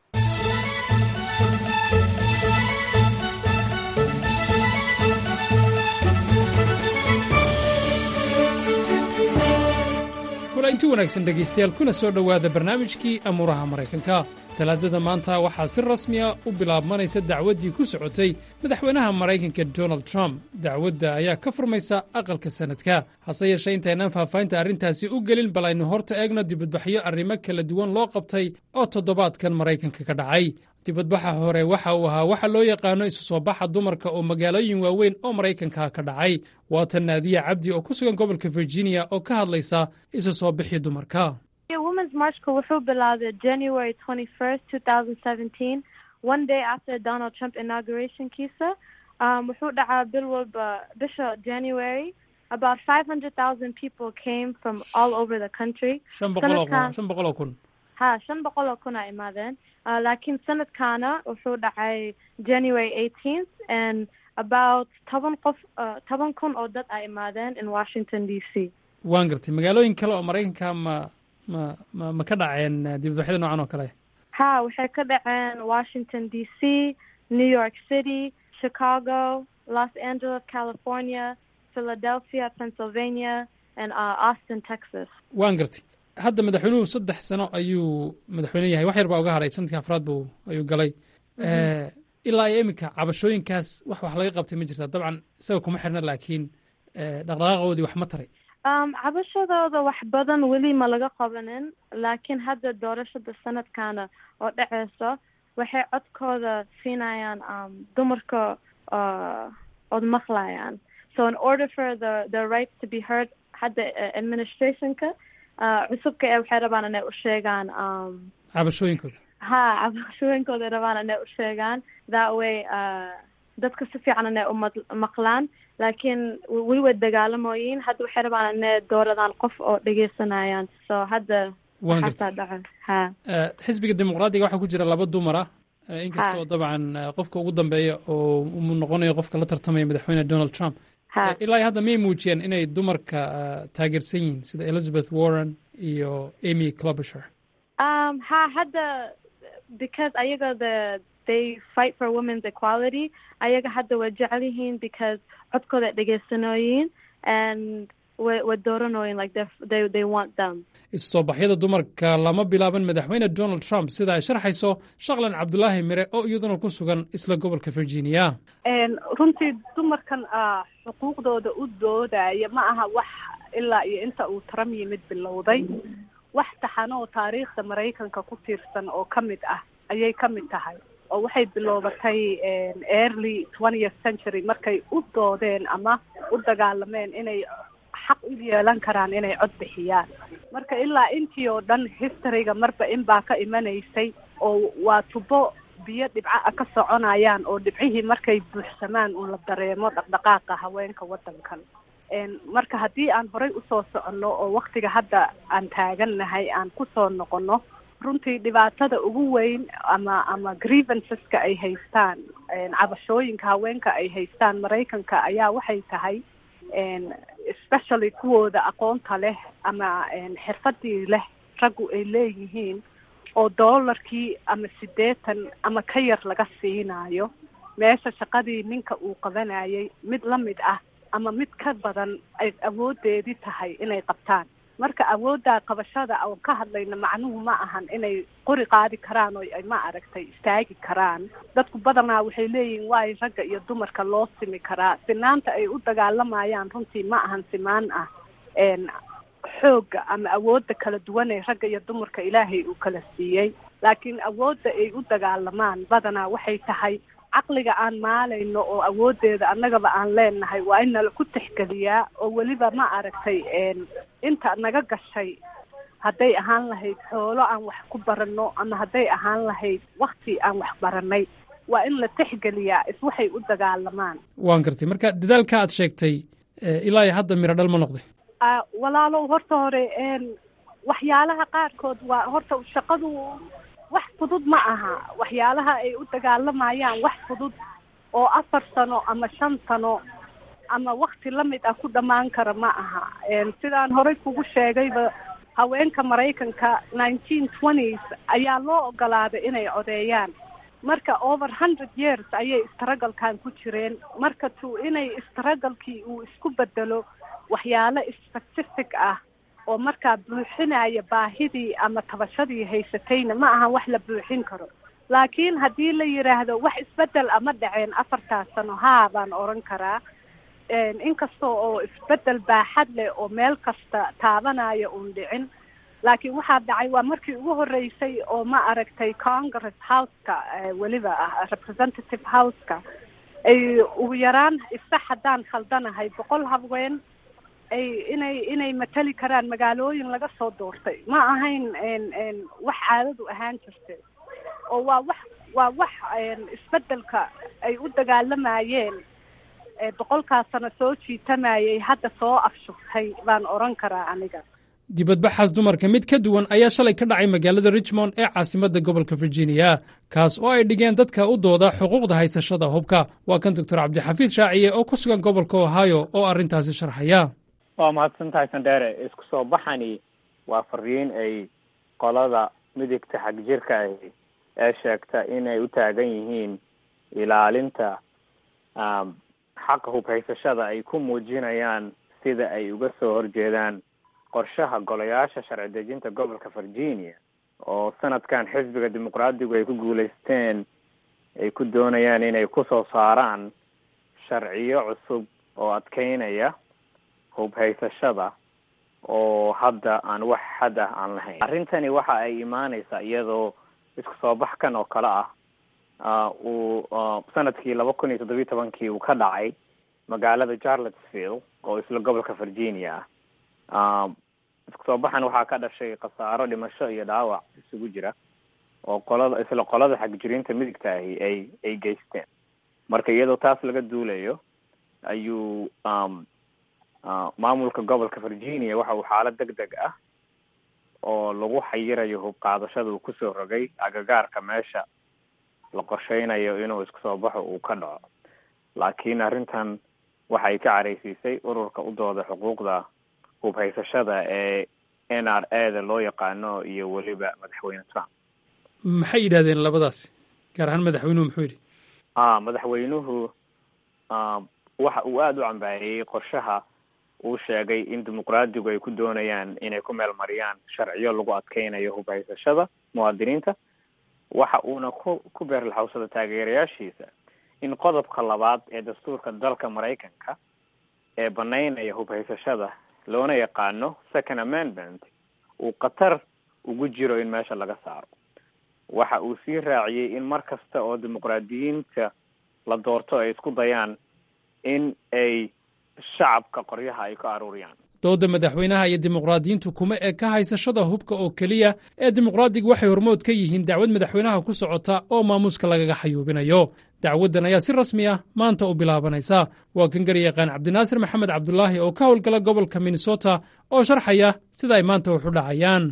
inti wanaagsan dhegaystayaal kuna soo dhowaada barnaamijkii amuuraha maraykanka talaadada maanta waxaa si rasmiya u bilaabmanaysa dacwaddii ku socotay madaxweynaha maraykanka donald trump dacwadda ayaa ka furmaysa aqalka sannadka hase yeeshee intaynaan faahfaahinta arrintaasi u gelin bal aynu horta eegno dibadbaxyo arrimo kala duwan loo qabtay oo toddobaadkan maraykanka ka dhacay dibadbaxa hore waxa uu ahaa waxa loo yaqaano isu soo baxa dumarka oo magaalooyin waaweyn oo maraykanka ka dhacay waatan naadiya cabdi oo ku sugan gobolka virginia oo ka hadlaysa isu soo bixii dumarka womens marchka wuxuu bilaabay january twenty first two thousand seventeen one day after donald trump inaugurationkiisa um, wuxuu dhacaa bil walba bisha january about five hundred thousand people came from all over the country shan boqoloo kun shan boqoloo kun ha shan boqol oo kun a imaadeen uh, laakiin sanadkaana wuxuu dhacay january eighteenth and about toban qof uh, toban kun oo dad a imaadeen in washington d c waan gartay magaalooyin kale oo maraykanka ma ma ma ma ka dhaceen dibadbaxyada noocan oo kale ha waxay ka dhaceen washington d c new york city chicago los angeles california philadelphia pennsylvania and uh, austin texas waan gartay hadda madaxweynuhu saddex sano ayuu madaxweyne yahay wax yar baa uga hadhay sanadkii afraad buu ayuu galay ilaa iyo iminka cabashooyinkaas wax wax laga qabtay ma jirtaa dabcan isaga kuma xirna laakiin dhaqdhaqaaqoodii wax ma taray um cabashadooda wax badan weli ma laga qabanin laakiin hadda doorashada sanadkana oo dhaceyso waxay codkooda siinayaan um dumarka uh, ood maqlayaan so in order for the the rights to be heard hadda administrationka uh, cusubka ee waxay rabaan inay u sheegaan um cabashooyinkooda ha cabashooyinkooda ay rabaan inay u sheegaan that way uh, dadka si fiican inay u maqlaan laakiin weli way dagaalamoyiin hadda waxay rabaan inay dooradaan qof oo dhegeysanayaan so hadda waan waxaasaa dhaco ha xisbiga dimuqraadiga waxaa ku jira laba dumar ah inkastoo dabcan qofka ugu dambeeya oo uu noqonayo qofka la tartamaya madaxweyne donald trump ilaa hadda miyay muujiyeen inay dumarka taageersan yihiin sida elizabeth warren iyo amy clobisher um ha hadda because ayaga the they fight for women's equality ayaga hadda way jecel yihiin because codkooda ay dhegeysanooyiin and way way dooranooyin like they they they want them isusoo baxyada dumarka lama bilaaban madaxweyne donald trump sida ay sharxayso shaqlan cabdulaahi mire oo iyaduna ku sugan isla gobolka virginia runtii dumarkan xuquuqdooda u doodaya ma aha wax ilaa iyo inta uu trump yimid bilowday wax taxano oo taariikhda maraykanka ku tiirsan oo ka mid ah ayay ka mid tahay oo waxay biloobatay early twentieth century markay u doodeen ama u dagaalameen inay xaq u yeelan karaan inay cod bixiyaan marka ilaa intii oo dhan historyga marba in baa ka imanaysay oo waa tubo biyo dhibca a ka soconayaan oo dhibcihii markay buuxsamaan uun la dareemo dhaqdhaqaaqa haweenka waddankan marka haddii aan horay usoo soconno oo waktiga hadda aan taagannahay aan kusoo noqono runtii dhibaatada ugu weyn ama ama grievanceska ay haystaan cabashooyinka haweenka ay haystaan maraykanka ayaa waxay tahay especially kuwooda aqoonta leh ama xirfadii leh raggu ay leeyihiin oo doolarkii ama siddeetan ama ka yar laga siinayo meesha shaqadii ninka uu qabanayay mid la mid ah ama mid ka badan ay awoodeedii tahay inay qabtaan marka awoodda qabashada oon ka hadlayna macnuhu ma ahan inay qori qaadi karaan oo ay ma aragtay istaagi karaan dadku badanaa waxay leeyihiin waayo ragga iyo dumarka loo simi karaa sinaanta ay u dagaalamayaan runtii ma ahan simaan ah xoogga ama awoodda kala duwan ee ragga iyo dumarka ilaahay uu kala siiyey laakiin awoodda ay u dagaalamaan badanaa waxay tahay caqliga aan maalayno oo awoodeeda annagaba aan leenahay waa in nala ku tixgeliyaa oo weliba ma aragtay inta naga gashay hadday ahaan lahayd xoolo aan wax ku baranno ama hadday ahaan lahayd wakti aan wax baranay waa in la tixgeliyaa is waxay u dagaalamaan waan gartay marka dadaalka aad sheegtay ilaa iyo hadda miro dhal ma noqday walaalow horta hore waxyaalaha qaarkood waa horta shaqadu wax fudud ma aha waxyaalaha ay u dagaalamayaan wax fudud oo afar sano ama shan sano ama wakti lamid ah ku dhammaan kara ma aha sidaan horey kugu sheegayba haweenka maraykanka nineteen twenties ayaa loo ogolaaday inay codeeyaan marka over hundred years ayay istaragalkan ku jireen marka tu inay istaragalkii uu isku bedelo waxyaalo specific ah oo markaa buuxinaya baahidii ama tabashadii haysatayna ma aha wax la buuxin karo laakiin haddii la yidhaahdo wax isbedel ama dhaceen afartaas sano haa baan oran karaa inkasta oo isbedel baaxad leh oo meel kasta taabanaya uun dhicin laakiin waxaa dhacay waa markii ugu horeysay oo ma aragtay congress houseka weliba ah representative houseka ay ugu yaraan isax haddaan khaldanahay boqol haween ay inay inay matali karaan magaalooyin laga soo doortay ma ahayn wax caadadu ahaan jirtay oo waa wax waa wax isbedelka ay u dagaalamayeen boqolkaas sano soo jiitamayay hadda soo afshugtay baan oran karaa aniga dibadbaxaas dumarka mid ka duwan ayaa shalay ka dhacay magaalada richmond ee caasimadda gobolka virginia kaas oo ay dhigeen dadka u dooda xuquuqda haysashada hubka waa kan doctor cabdixafiid shaaciye oo ku sugan gobolka ohio oo arrintaasi sharxaya waa mahadsantahay sandheere isku soo baxani waa fariin ay qolada midigta xag jirka ahi ee sheegta inay u taagan yihiin ilaalinta xaqa hubhaysashada ay ku muujinayaan sida ay uga soo horjeedaan qorshaha golayaasha sharci dejinta gobolka virginia oo sanadkan xisbiga dimuqraadigu ay ku guuleysteen ay ku doonayaan inay kusoo saaraan sharciyo cusub oo adkeynaya hubhaysashada oo hadda aan wax xad ah aan lahayn arrintani waxa ay imaaneysaa iyadoo isku soo baxkan oo kale ah uu sanadkii laba kun iyo toddobiyi tobankii uu ka dhacay magaalada charlottesville oo isla gobolka virginia ah isku soo baxan waxaa ka dhashay khasaaro dhimasho iyo dhaawac isugu jira oo qolada isla qolada xagjiriinta midigta ahi ay ay geysteen marka iyadoo taas laga duulayo ayuu maamulka gobolka virginia waxa uu xaalad deg deg ah oo lagu xayirayo hub qaadashada uu kusoo rogay agagaarka meesha la qorsheynayo inuu isku soo baxo uu ka dhaco laakiin arrintan waxay ka careysiisay ururka u dooda xuquuqda hubhaysashada ee n r a da loo yaqaano iyo weliba madaxweyne trump maxay yidhahdeen labadaasi gaar ahaan madaxweynuhu muxuu yidhi a madaxweynuhu waxa uu aada u cambaariyey qorshaha uu sheegay in dimuqraadigu ay ku doonayaan inay ku meel mariyaan sharciyo lagu adkeynayo hubhaysashada muwaadiniinta waxa uuna ku ku beerlaxawsada taageerayaashiisa in qodobka labaad ee dastuurka dalka maraykanka ee banaynaya hubhaysashada loona yaqaano second amendment uu khatar ugu jiro in meesha laga saaro waxa uu sii raaciyey in mar kasta oo dimuqraadiyiinta la doorto ay isku dayaan in ay shacabka qoryaha ay ka aruuriyaan dooda madaxweynaha iyo dimuqraadiyiintu kuma eg ka haysashada hubka oo keliya ee dimuqraadigu waxay hormood ka yihiin dacwad madaxweynaha ku socota oo maamuuska lagaga xayuubinayo dacwaddan ayaa si rasmi ah maanta u bilaabanaysa waa kan garyaqaan cabdinaasir maxamed cabdulaahi oo ka howlgala gobolka minnesota oo sharxaya sida ay maanta wax u dhacayaan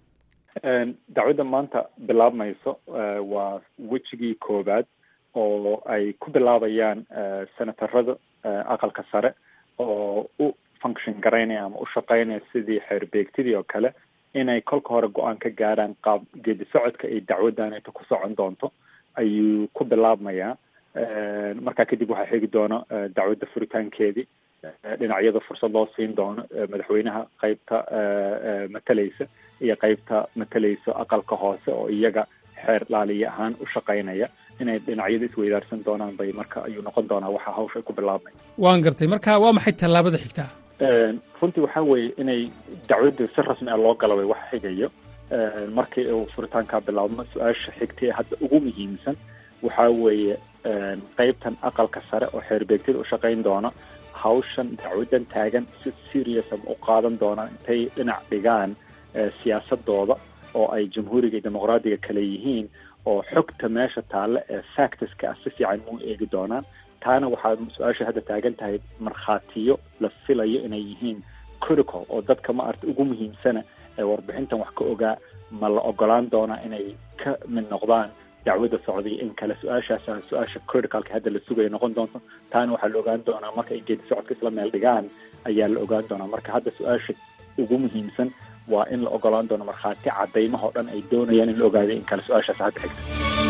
dacwadda maanta bilaabmayso waa wejigii koowaad oo ay ku bilaabayaan senatarada aqalka sare oo u function garaynaya ama u shaqaynaya sidii xeerbeegtidii oo kale inay kolka hore go-aan ka gaaraan qaab geedi socodka ay dacwaddan inta ku socon doonto ayuu ku bilaabmayaa markaa kadib waxaa xigi doono dacwadda furitaankeedii dhinacyada fursad loo siin doono madaxweynaha qeybta matalaysa iyo qeybta matalaysa aqalka hoose oo iyaga xeer laaliye ahaan u shaqaynaya inay dhinacyada isweydaarsan doonaan bay marka ayuu noqon doonaa waxa hawsha ay ku bilaabmay waan gartay marka waa maxay tallaabada xigtaa runtii waxaa weeye inay dacwadda si rasmi ah loo galabay wax xigayo markii uu furitaankaa bilaabmo su-aasha xigta ee hadda ugu muhiimsan waxaa weeye qeybtan aqalka sare oo xeerbeegtada u shaqayn doona hawshan dacwaddan taagan si serious u qaadan doonaan intay dhinac dhigaan siyaasadooda oo ay jamhuuriga iyo dimuqraadiga kale yihiin oo xogta meesha taalla ee factiska ah si fiican mu eegi doonaan taana waxaa su-aasha hadda taagan tahay markhaatiyo la filayo inay yihiin critical oo dadka ma arta ugu muhiimsana ee warbixintan wax ka ogaa ma la ogolaan doonaa inay ka mid noqdaan dacwadda socday in kale su-aashaasa su-aasha criticalka hadda la sugaya noqon doonto taana waxaa la ogaan doonaa marka ay geedi socodka isla meel dhigaan ayaa la ogaan doonaa marka hadda su-aasha ugu muhiimsan waa in la ogolaan doono markhaati cadaymahao dhan ay doonayaan in la ogaado in kale su-aashaas hadda xigta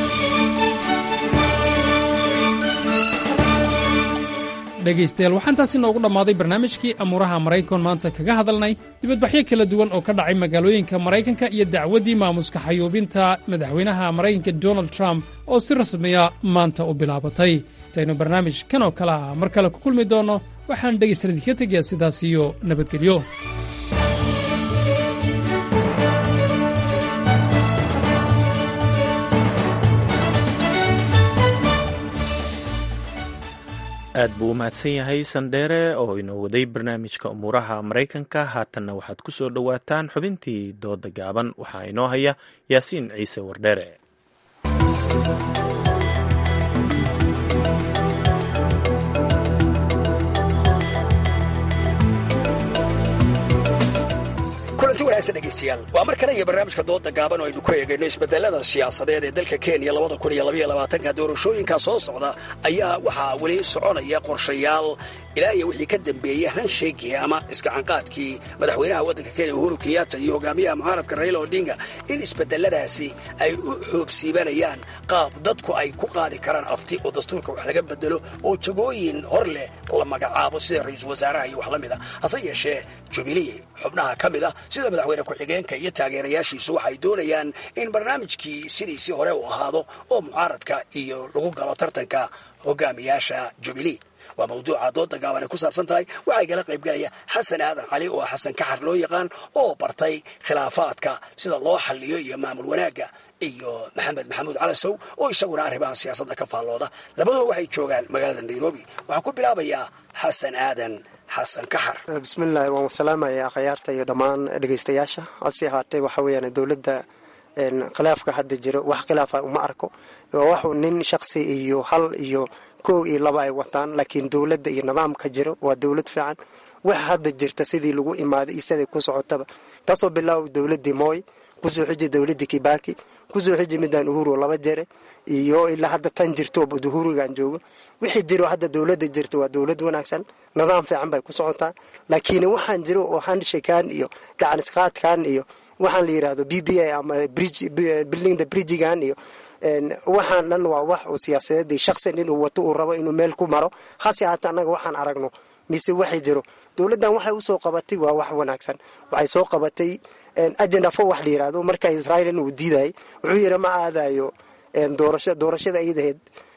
dhegaystayaal waxaan taasi noogu dhammaaday barnaamijkii amuuraha maraykan maanta kaga hadalnay dibadbaxyo kala duwan oo ka dhacay magaalooyinka maraykanka iyo dacwaddii maamuska xayuubinta madaxweynaha maraykanka donald trump oo si rasmiya maanta u bilaabatay intaynu barnaamij kan oo kale ah mar kale ku kulmi doonno waxaan dhegaystayaal idinka tegayaa sidaas iyo nabadgelyo aad buu u mahadsan yahay sandheere oo inoo waday barnaamijka umuuraha maraykanka haatanna waxaad ku soo dhowaataan xubintii dooda gaaban waxaa inoo haya yaasiin ciise wardheere kulanti wanaagsan dhegaystayaal waa mar kale iyo barnaamijka dooda gaaban oo aynu ku eegayno isbedelada siyaasadeed ee dalka kenya labada kun iyo labaiyo labaatanka doorashooyinka soo socda ayaa waxaa weli soconaya qorshayaal ilaa iyo wixii ka dambeeyey hansheegii ama iskacanqaadkii madaxweynaha waddanka kenya uhuru kenyatta iyo hogaamiyaha mucaaradka raila odinga in isbedeladaasi ay u xoobsiibanayaan qaab dadku ay ku qaadi karaan afti oo dastuurka wax laga bedelo oo jagooyin hor leh la magacaabo sida ra-iisul wasaaraha iyo wax la mid a hase yeeshee jubilee xubnaha ka mid a sida madaxweyne ku-xigeenka iyo taageerayaashiisu waxay doonayaan in barnaamijkii sidiisii hore uu ahaado oo mucaaradka iyo lagu galo tartanka hogaamiyaasha jubilee waa mawduuca dooda gaaban ay ku saabsan tahay waxaa igala qaybgalaya xasan aadan cali oo xasan kaxar loo yaqaan oo bartay khilaafaadka sida loo xalliyo iyo maamul wanaagga iyo maxamed maxamuud calasow oo isaguna arrimaha siyaasadda ka faallooda labaduba waxay joogaan magaalada nairobi waxaan ku bilaabayaa xasan aadan xasan kaxar bismillahi waan salaamaya akhyaarta iyo dhammaan dhegeystayaasha hase ahaatee waxa weyaan dowladda khilaafka hadda jiro wax khilaafa uma arko waa wax nin shaqsi iyo hal iyo kow iyo laba ay wataan laakiin dowladda iyo nidaamka jiro waa dowlad fiican wax hadda jirta sidii lagu imaaday iyo siday ku socotaba kasoo bilaaw dowladii mooy kusoo xiji dowladii kibaki kusoo xiji midaan uhuru laba jere iyo ilaa hadda tan jirto uhurigan joogo wixii jiro hadda dowladda jirta waa dowlad wanaagsan nidaam fiican bay ku socotaa laakiin waxaan jiro oo handshakan iyo gacanisqaadkan iyo waxaan la yirahdo b b a ama building the bridgegan iyo waxaan dhan waa wax oo siyaasadeed shaqsi nin uu wato uu rabo inuu meel ku maro hase haata annaga waxaan aragno mise waxay jiro dowladdan waxay usoo qabatay waa wax wanaagsan waxay soo qabatay agenda fo wax la yirahdo marka israa'iil uu diidayay wuxuu yidhi ma aadayo doorasho doorashada ayadaheed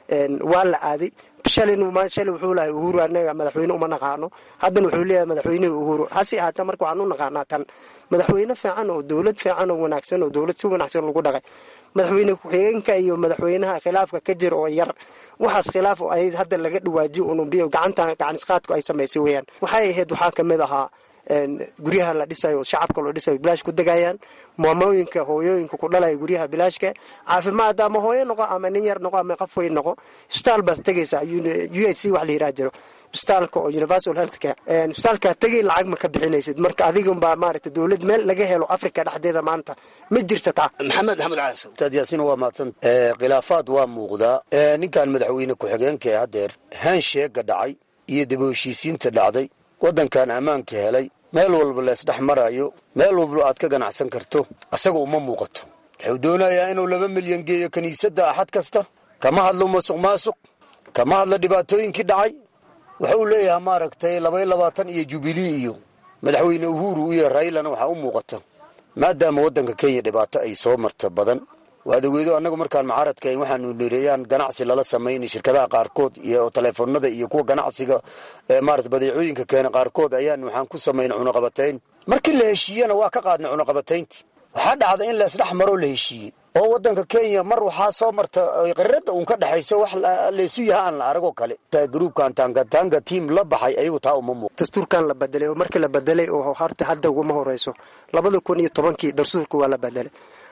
waa la aaday shalay wuxuu lahay uhuru anaga madaxweyne uma naqaano haddana wuxuu leeyahay madaxweynehi uhuru hase ahaata marka waxaan u naqaanaa tan madaxweyne fiican oo dowlad fiican oo wanaagsan oo dowlad si wanaagsan lagu dhaqay madaxweyne ku-xigeenka iyo madaxweynaha khilaafka ka jira oo yar waxaas khilaaf ay hadda laga dhawaajiyo unubiyo gacanta gacanisqaadku ay samaysay weyaan waxay ahayd waxaa kamid ahaa guryaha la dhisayo oo shacabka loo dhisayo bilaash ku degayaan maamooyinka hooyooyinka ku dhalaya guryaha bilaashka caafimaad ama hooyo noqo ama nin yar noqo ama qof weyn noqo isbitaal baad tegaysaa u i c wax la yiraha jiro isbitaalka oo universal health care isbitaalkaa tegay lacag ma ka bixinaysid marka adiganbaa maaragta dowlad meel laga helo africa dhexdeeda maanta ma jirta taa maxamed maxamed calasow ustaad yaasiin waa mahadsan khilaafaad waa muuqdaa ninkan madaxweyne ku-xigeenka ee haddeer haansheega dhacay iyo daba heshiisiinta dhacday waddankan ammaanka helay meel walba leesdhex marayo meel walba aad ka ganacsan karto asaga uma muuqato wuxuu doonayaa inuu laba milyan geeyo kiniisadda axad kasta kama hadlo masuq maasuq kama hadlo dhibaatooyinkii dhacay wuxuu leeyahay maaragtay labaiyo labaatan iyo jubilee iyo madaxweyne uhuru iyo raylana waxaa u muuqata maadaama waddanka kenya dhibaato ay soo marta badan waad ogeedo annagu markaan mucaaradka waxaanu nireeyaan ganacsi lala samaynay shirkadaha qaarkood iyo teleefonada iyo kuwa ganacsiga maarata badeecooyinka keena qaarkood ayaan waxaan ku samaynay cunaqabatayn markii la heshiiyena waa ka qaadnay cunaqabatayntii waxaa dhacda in leesdhex maroo la heshiiyey oo waddanka kenya mar waxaa soo marta qirada uun ka dhexayso wax laysu yaha aan la aragoo kale gruubkan tangatanga tiam la baxay ayagu taa uma muuq dastuurkan la bedelay oo markii la bedelay oo horta hadda uguma horeyso labada kun iyo tobankii dastuurka waa la bedelay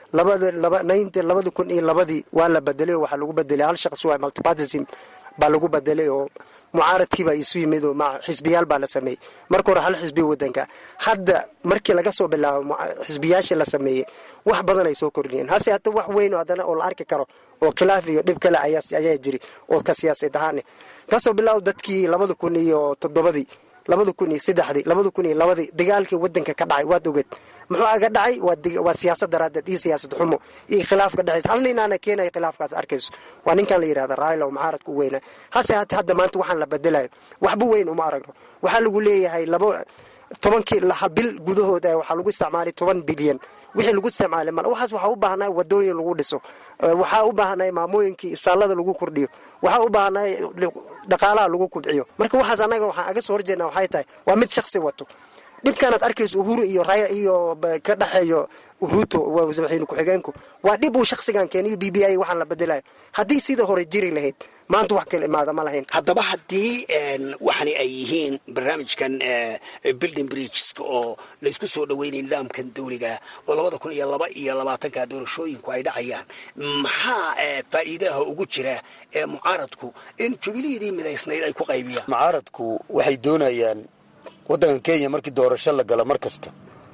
labada kun iyo labadii waa la bedelay oo waxaa lagu bedelay hal shaqsi waa multipartism baa lagu bedelay oo mucaaradkiibaa isu yimid oo xisbiyaal baa la sameeyey marka hore hal xisbiya wadanka hadda markii laga soo bilaabo xisbiyaashii la sameeyey wax badan ay soo kordhiyeen hase hata wax weyn oo haddana oo la arki karo oo khilaaf iyo dhib kale ayaa jiri oo ka siyaasad ahaane kasoo bilaabo dadkii labada kun iyo toddobadii labada kun iyo saddexdii labada kun iyo labadii dagaalkii wadanka ka dhacay waad ogeed muxuu aga dhacay waa siyaasad daraadeed iyo siyaasad xumo iyo khilaaf ka dhexaysa hal ninaana keenaya khilaafkaas arkayso waa ninkan la yidhahda raayla oo mucaaradka u weyna hase hate hadda maanta waxaan la bedelayo waxba weyn uma aragno waxaa lagu leeyahay laba tobankii bil gudahood waxaa lagu isticmaalay toban bilyan wixii lagu isticmaalay mal waxaas waxaa u baahnay wadooyin lagu dhiso waxaa u baahnay maamooyinkii isbitaallada lagu kordhiyo waxaa u baahnay dhaqaalaha lagu kubciyo marka waxaas annaga waxaan aga soo horjeedna waxay tahay waa mid shaksi wato dhibkaanaad arkayso uhuru iyo iyo ka dhexeeyo ruto madaxweyne ku-xigeenku waa dhib uu shaksigan keeniyo b b i waxaan la bedelayo haddii sida hore jiri lahayd maanta wax kala imaada ma lahayn haddaba haddii waxani ay yihiin barnaamijkan building bridgeska oo laysku soo dhaweynay nidaamkan dawliga oo labada kun iyo laba iyo labaatanka doorashooyinku ay dhacayaan maxaa faa'iidaha ugu jira ee mucaaradku in jubilihidii midaysnayd ay ku qaybiyaan mucaaradku waxay doonayaan waddanka kenya markii doorasho la galo mar kasta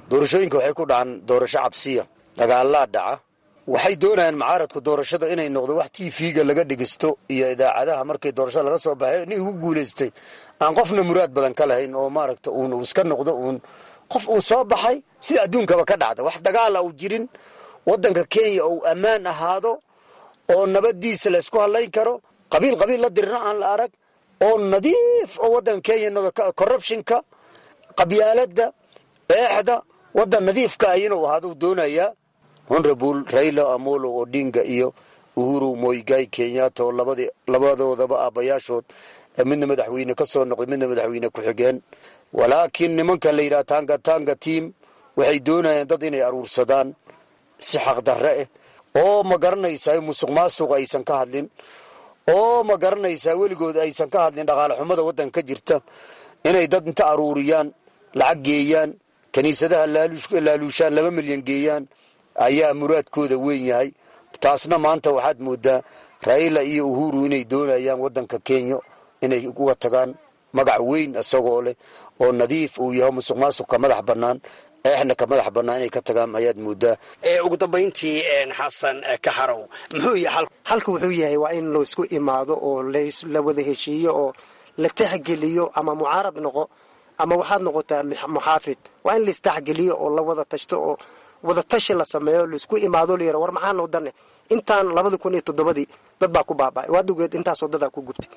doorashooyinka waxay ku dhacaan doorasho cabsiya dagaalaa dhaca waxay doonayaan mucaaradku doorashada inay noqdo wax tv-ga laga dhigisto iyo idaacadaha markay doorashada laga soo baxay nin ugu guulaystay aan qofna muraad badan ka lahayn oo maaragta uun uu iska noqdo uun qof uu soo baxay sida adduunkaba ka dhacda wax dagaala uu jirin waddanka kenya uu ammaan ahaado oo nabadiisa laysku hadlayn karo qabiil qabiil la dirina aan la arag oo nadiif oo waddanka kenya corruptionka qabyaaladda eexda waddan nadiifka ah inuu ahaado uu doonayaa honorable raila amolo odinga iyo uhuru moigai kenyatta oo labadoodaba aabbayaashood midna madaxweyne ka soo noqday midna madaxweyne ku-xigeen walaakiin nimanka la yidhaha tanga tanga tiam waxay doonayaan dad inay aruursadaan si xaqdarre ah oo ma garanaysaa musuq maasuqa aysan ka hadlin oo ma garanaysaa weligood aysan ka hadlin dhaqaale xumada waddanka ka jirta inay dad inta aruuriyaan lacag geeyaan kiniisadaha laaluushaan laba milyan geeyaan ayaa muraadkooda weyn yahay taasna maanta waxaad moodaa raila iyo uhuru inay doonayaan waddanka kenya inay uga tagaan magac weyn isagoo leh oo nadiif uu yaho musuq maasuqka madax bannaan eexna ka madax bannaan inay ka tagaan ayaad moodaa ugu dambayntii xasan kaxarow muxuu yahay halka wuxuu yahay waa in laisku imaado oo la wada heshiiyo oo la taxgeliyo ama mucaarad noqo ama waxaad noqotaa muxaafid waa in laistaxgeliyo oo la wada tashto oo wada tashi la sameeyo laisku imaado layara war maxaa noo dane intaan labada kun iyo toddobadii dad baa ku baaba'ay waadugeed intaasoo dadaa ku gubtay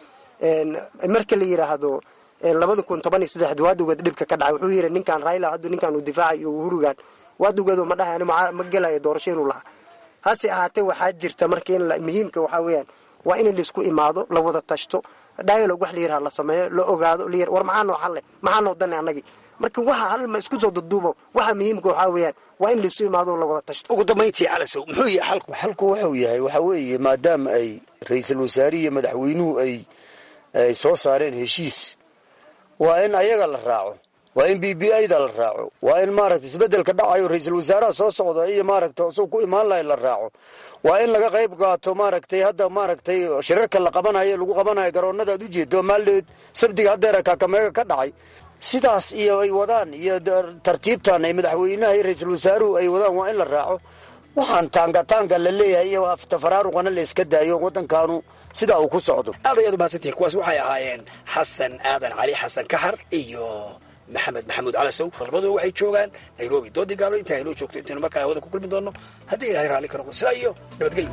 marka la yidhaahdo labada kun toban iyo saddexd waadugeed dhibka ka dhacay wuxuu yidhi ninkaan raila hadduu ninkaan uu difaacayo iyo uhurugan waadugeedu ma dhahay ma gelayo doorasho inuu lahaa hase ahaatee waxaa jirta marka in muhiimka waxaa weeyaan waa in laisku imaado la wada tashto dialog wax la yidhaha la sameeyo la ogaado la war maxaa noo xalle maxaa noo dane annagii marka waxa halma isku soo duduubo waxa muhiimka waxaa weeyaan waa in laisu imaado la wada tashto ugu dambayntii calasow muxuu yahay xalku xalku wuxuu yahay waxaa weeye maadaama ay ra-iisul wasaarihi iyo madaxweynuhu ay ay soo saareen heshiis waa in ayaga la raaco waa in b b ida la raaco waa in maaragta isbedelka dhacayo ra-iisul wasaaraha soo socda iyo maaragta isagoo ku imaan lahay la raaco waa in laga qayb qaato maaragtay hadda maaragtay shirarka la qabanayo lagu qabanayo garoonada aad ujeedo maaldeed sabdiga haddeera kaakameega ka dhacay sidaas iyo ay wadaan iyo tartiibtan ay madaxweynaha iyo ra-iisul wasaaruhu ay wadaan waa in la raaco waxaan taangataanga la leeyahay iyo tafaraaruqana la iska daayo waddankaanu sidaa uu ku socdo aad ayaad umahadsantihin kuwaas waxay ahaayeen xasan aadan cali xasan kaxar iyo maxamed maxamuud calasow labadua waxay joogaan nairobi doodii gaablo intaa aynoo joogto intaynu markaa hawada ku kulmi doonno haddii ilahay raalli ka noqdo sidaa iyo nabadgelyo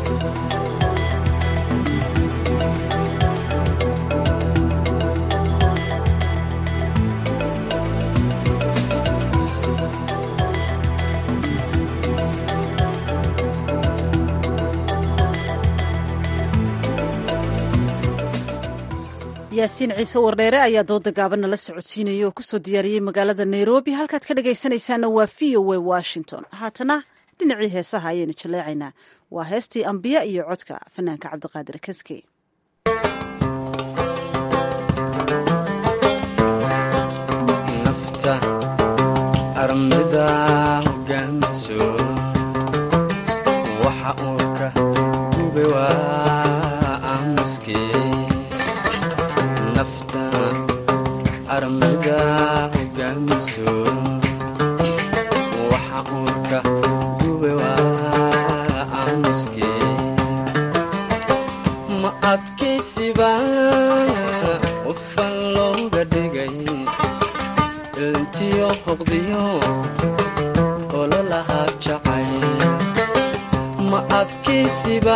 yaasiin ciise wardheere ayaa dooda gaaban nala socodsiinaya oo kusoo diyaariyey magaalada nairobi halkaad ka dhagaysanaysaana waa v o a washington haatana dhinacii heesaha ayaynu jaleecaynaa waa heestii ambiya iyo codka fanaanka cabdiqaadir kaske nafta armida hogaamiso waxa uu ka gube waa aamuskee nafta armida hogaamiso waxa uu ka gube waa aamuskee ma adkaysiba ufan looga dhigay ilntiyo hoqdiyo ololahaa jacay ma adkaysiba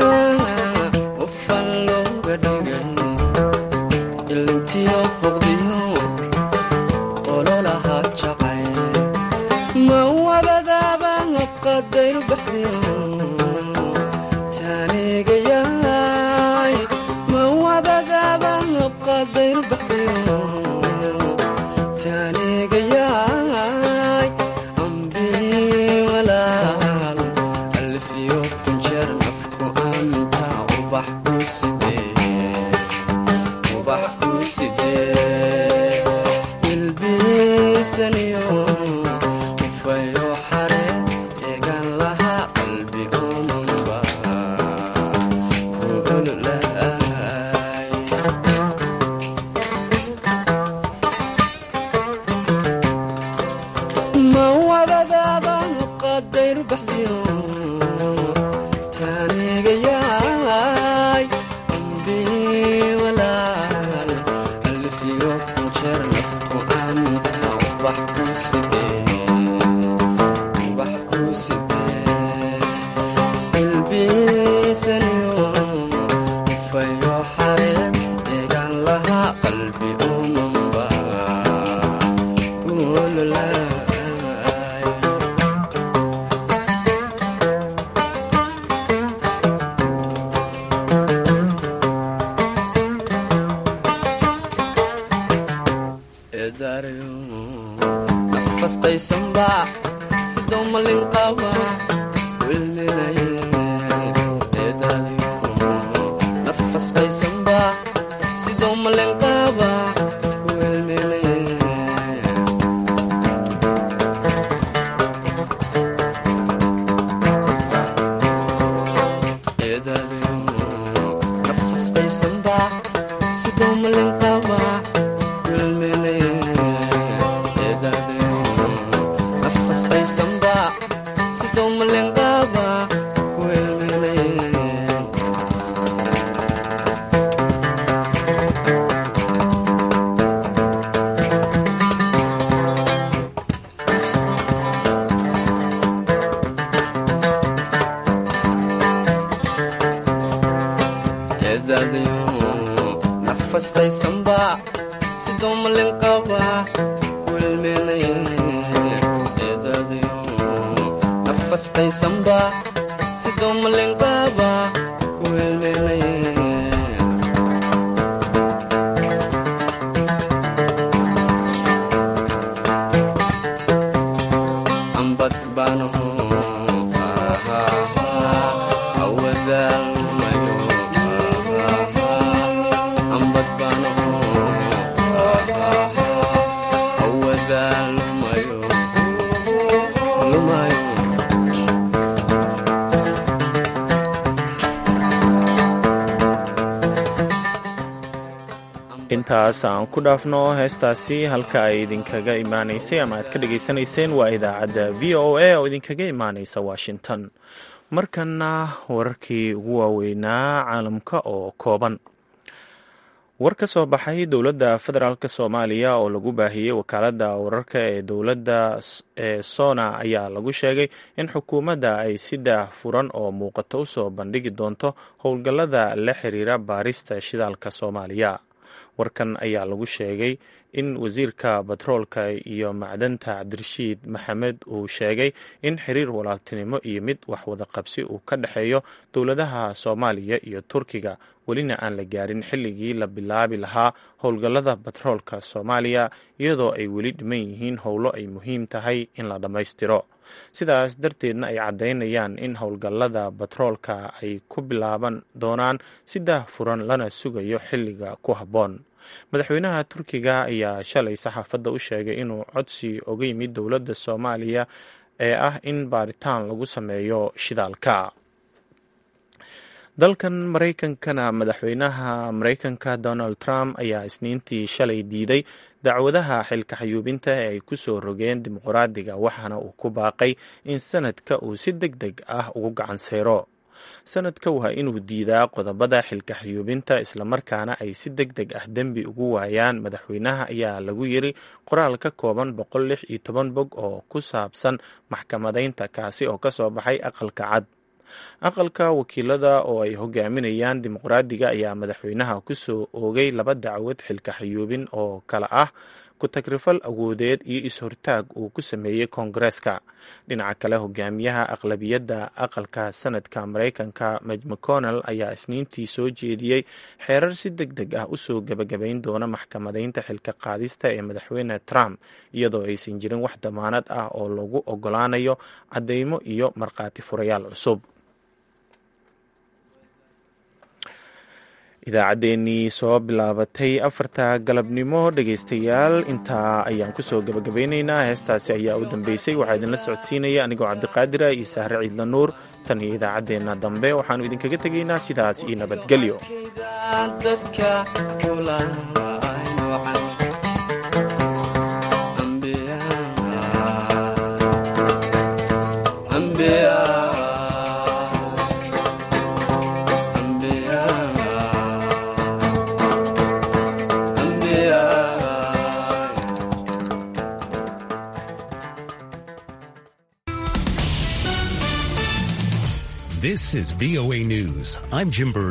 ufan looga dhigay ilntiyo hoqdiyo ololahaa jacay ma wabadaaba qadayr baxdiyo taanigayaay ma wabadaaba qadayr baxdiyo taanigayaay ambii walaal alfiyo kunjeer nafku anta ubax ku sidee ubax ku sidee ilbiisaniyo ufayo xare eegan lahaa qalbi omanba kuululaay ma nafasqaysanba sidoo malin qaba wilminaye eedaadayo nafasqaysanba sidoo malin qaba wilminaye eedaadayo nafasqaysanba sidoo malin qaba wilminaye eedaadayo nafasqaysanba sidoo malin qaba wilminaye eedaadayo nafasqaysanba sidoo malin qaba wilminaye eedaadayo nafasqaysanba sidoo malin qaba wilminaye ambad baanaho awadaalmayo ambad baanaho awadaalmayo lumayo intaas aan ku dhaafno heestaasi halka ay idinkaga imaanaysay ama aad ka dhagaysanayseen waa idaacadda v o a oo idinkaga imaanaysa washington markana wararkii ugu waaweynaa caalamka oo kooban war ka soo baxay dowladda federaalk soomaaliya oo lagu baahiyey wakaaladda wararka ee dowladda ee sona ayaa lagu sheegay in xukuumadda ay si daah furan oo muuqato usoo bandhigi doonto howlgallada la xiriira baarista shidaalka soomaaliya warkan ayaa lagu sheegay in wasiirka batroolka iyo macdanta cabdirashiid maxamed uu sheegay in xiriir walaaltinimo iyo mid waxwada qabsi uu ka dhexeeyo dowladaha soomaaliya iyo turkiga welina aan la gaarin xilligii la bilaabi lahaa howlgallada batroolka soomaaliya iyadoo ay weli dhiman yihiin howlo ay muhiim tahay in la dhammaystiro sidaas darteedna ay caddaynayaan in howlgallada batroolka ay ku bilaaban doonaan si daah furan lana sugayo xilliga ku habboon madaxweynaha turkiga ayaa shalay saxaafadda u sheegay inuu codsi oga yimid dowladda soomaaliya ee ah in baaritaan lagu sameeyo shidaalka dalkan maraykankana madaxweynaha maraykanka donald trump ayaa isniintii shalay diiday dacwadaha xilka xayuubinta ee ay ku soo rogeen dimuqraadiga waxaana uu ku baaqay in sanadka uu si deg deg ah ugu gacan sayro sanadka waa inuu diidaa qodobada xilka xayuubinta islamarkaana ay si deg deg ah dembi ugu waayaan madaxweynaha ayaa lagu yiri qoraal ka kooban boqol lix iyo toban bog oo ku saabsan maxkamadaynta kaasi oo kasoo baxay aqalka cad aqalka wakiilada oo ay hogaaminayaan dimuqraadiga ayaa madaxweynaha kusoo oogay laba dacwad xilka xayuubin oo kale ah ku-tagrifal awoodeed iyo is-hortaag uu ku sameeyey koongareeska dhinaca kale hogaamiyaha aqlabiyadda aqalka sanadka maraykanka maj mcconnell ayaa isniintii soo jeediyey xeerar si deg deg ah usoo gebagabayn doona maxkamadaynta xilka qaadista ee madaxweyne trump iyadoo aysan jirin wax damaanad ah oo lagu ogolaanayo caddeymo iyo markhaati furayaal cusub idaacaddeenii soo bilaabatay afarta galabnimo dhegaystayaal intaa ayaan kusoo gabagabeyneynaa heestaasi ayaa u dambeysay waxaa idinla socodsiinaya anigoo cabdiqaadira iyo sahre ciidla nuur tan iyo idaacaddeenna dambe waxaannu idinkaga tegaynaa sidaas iyo nabadgelyo dadka kulaynocan This is VOA News. I'm Jim Bird.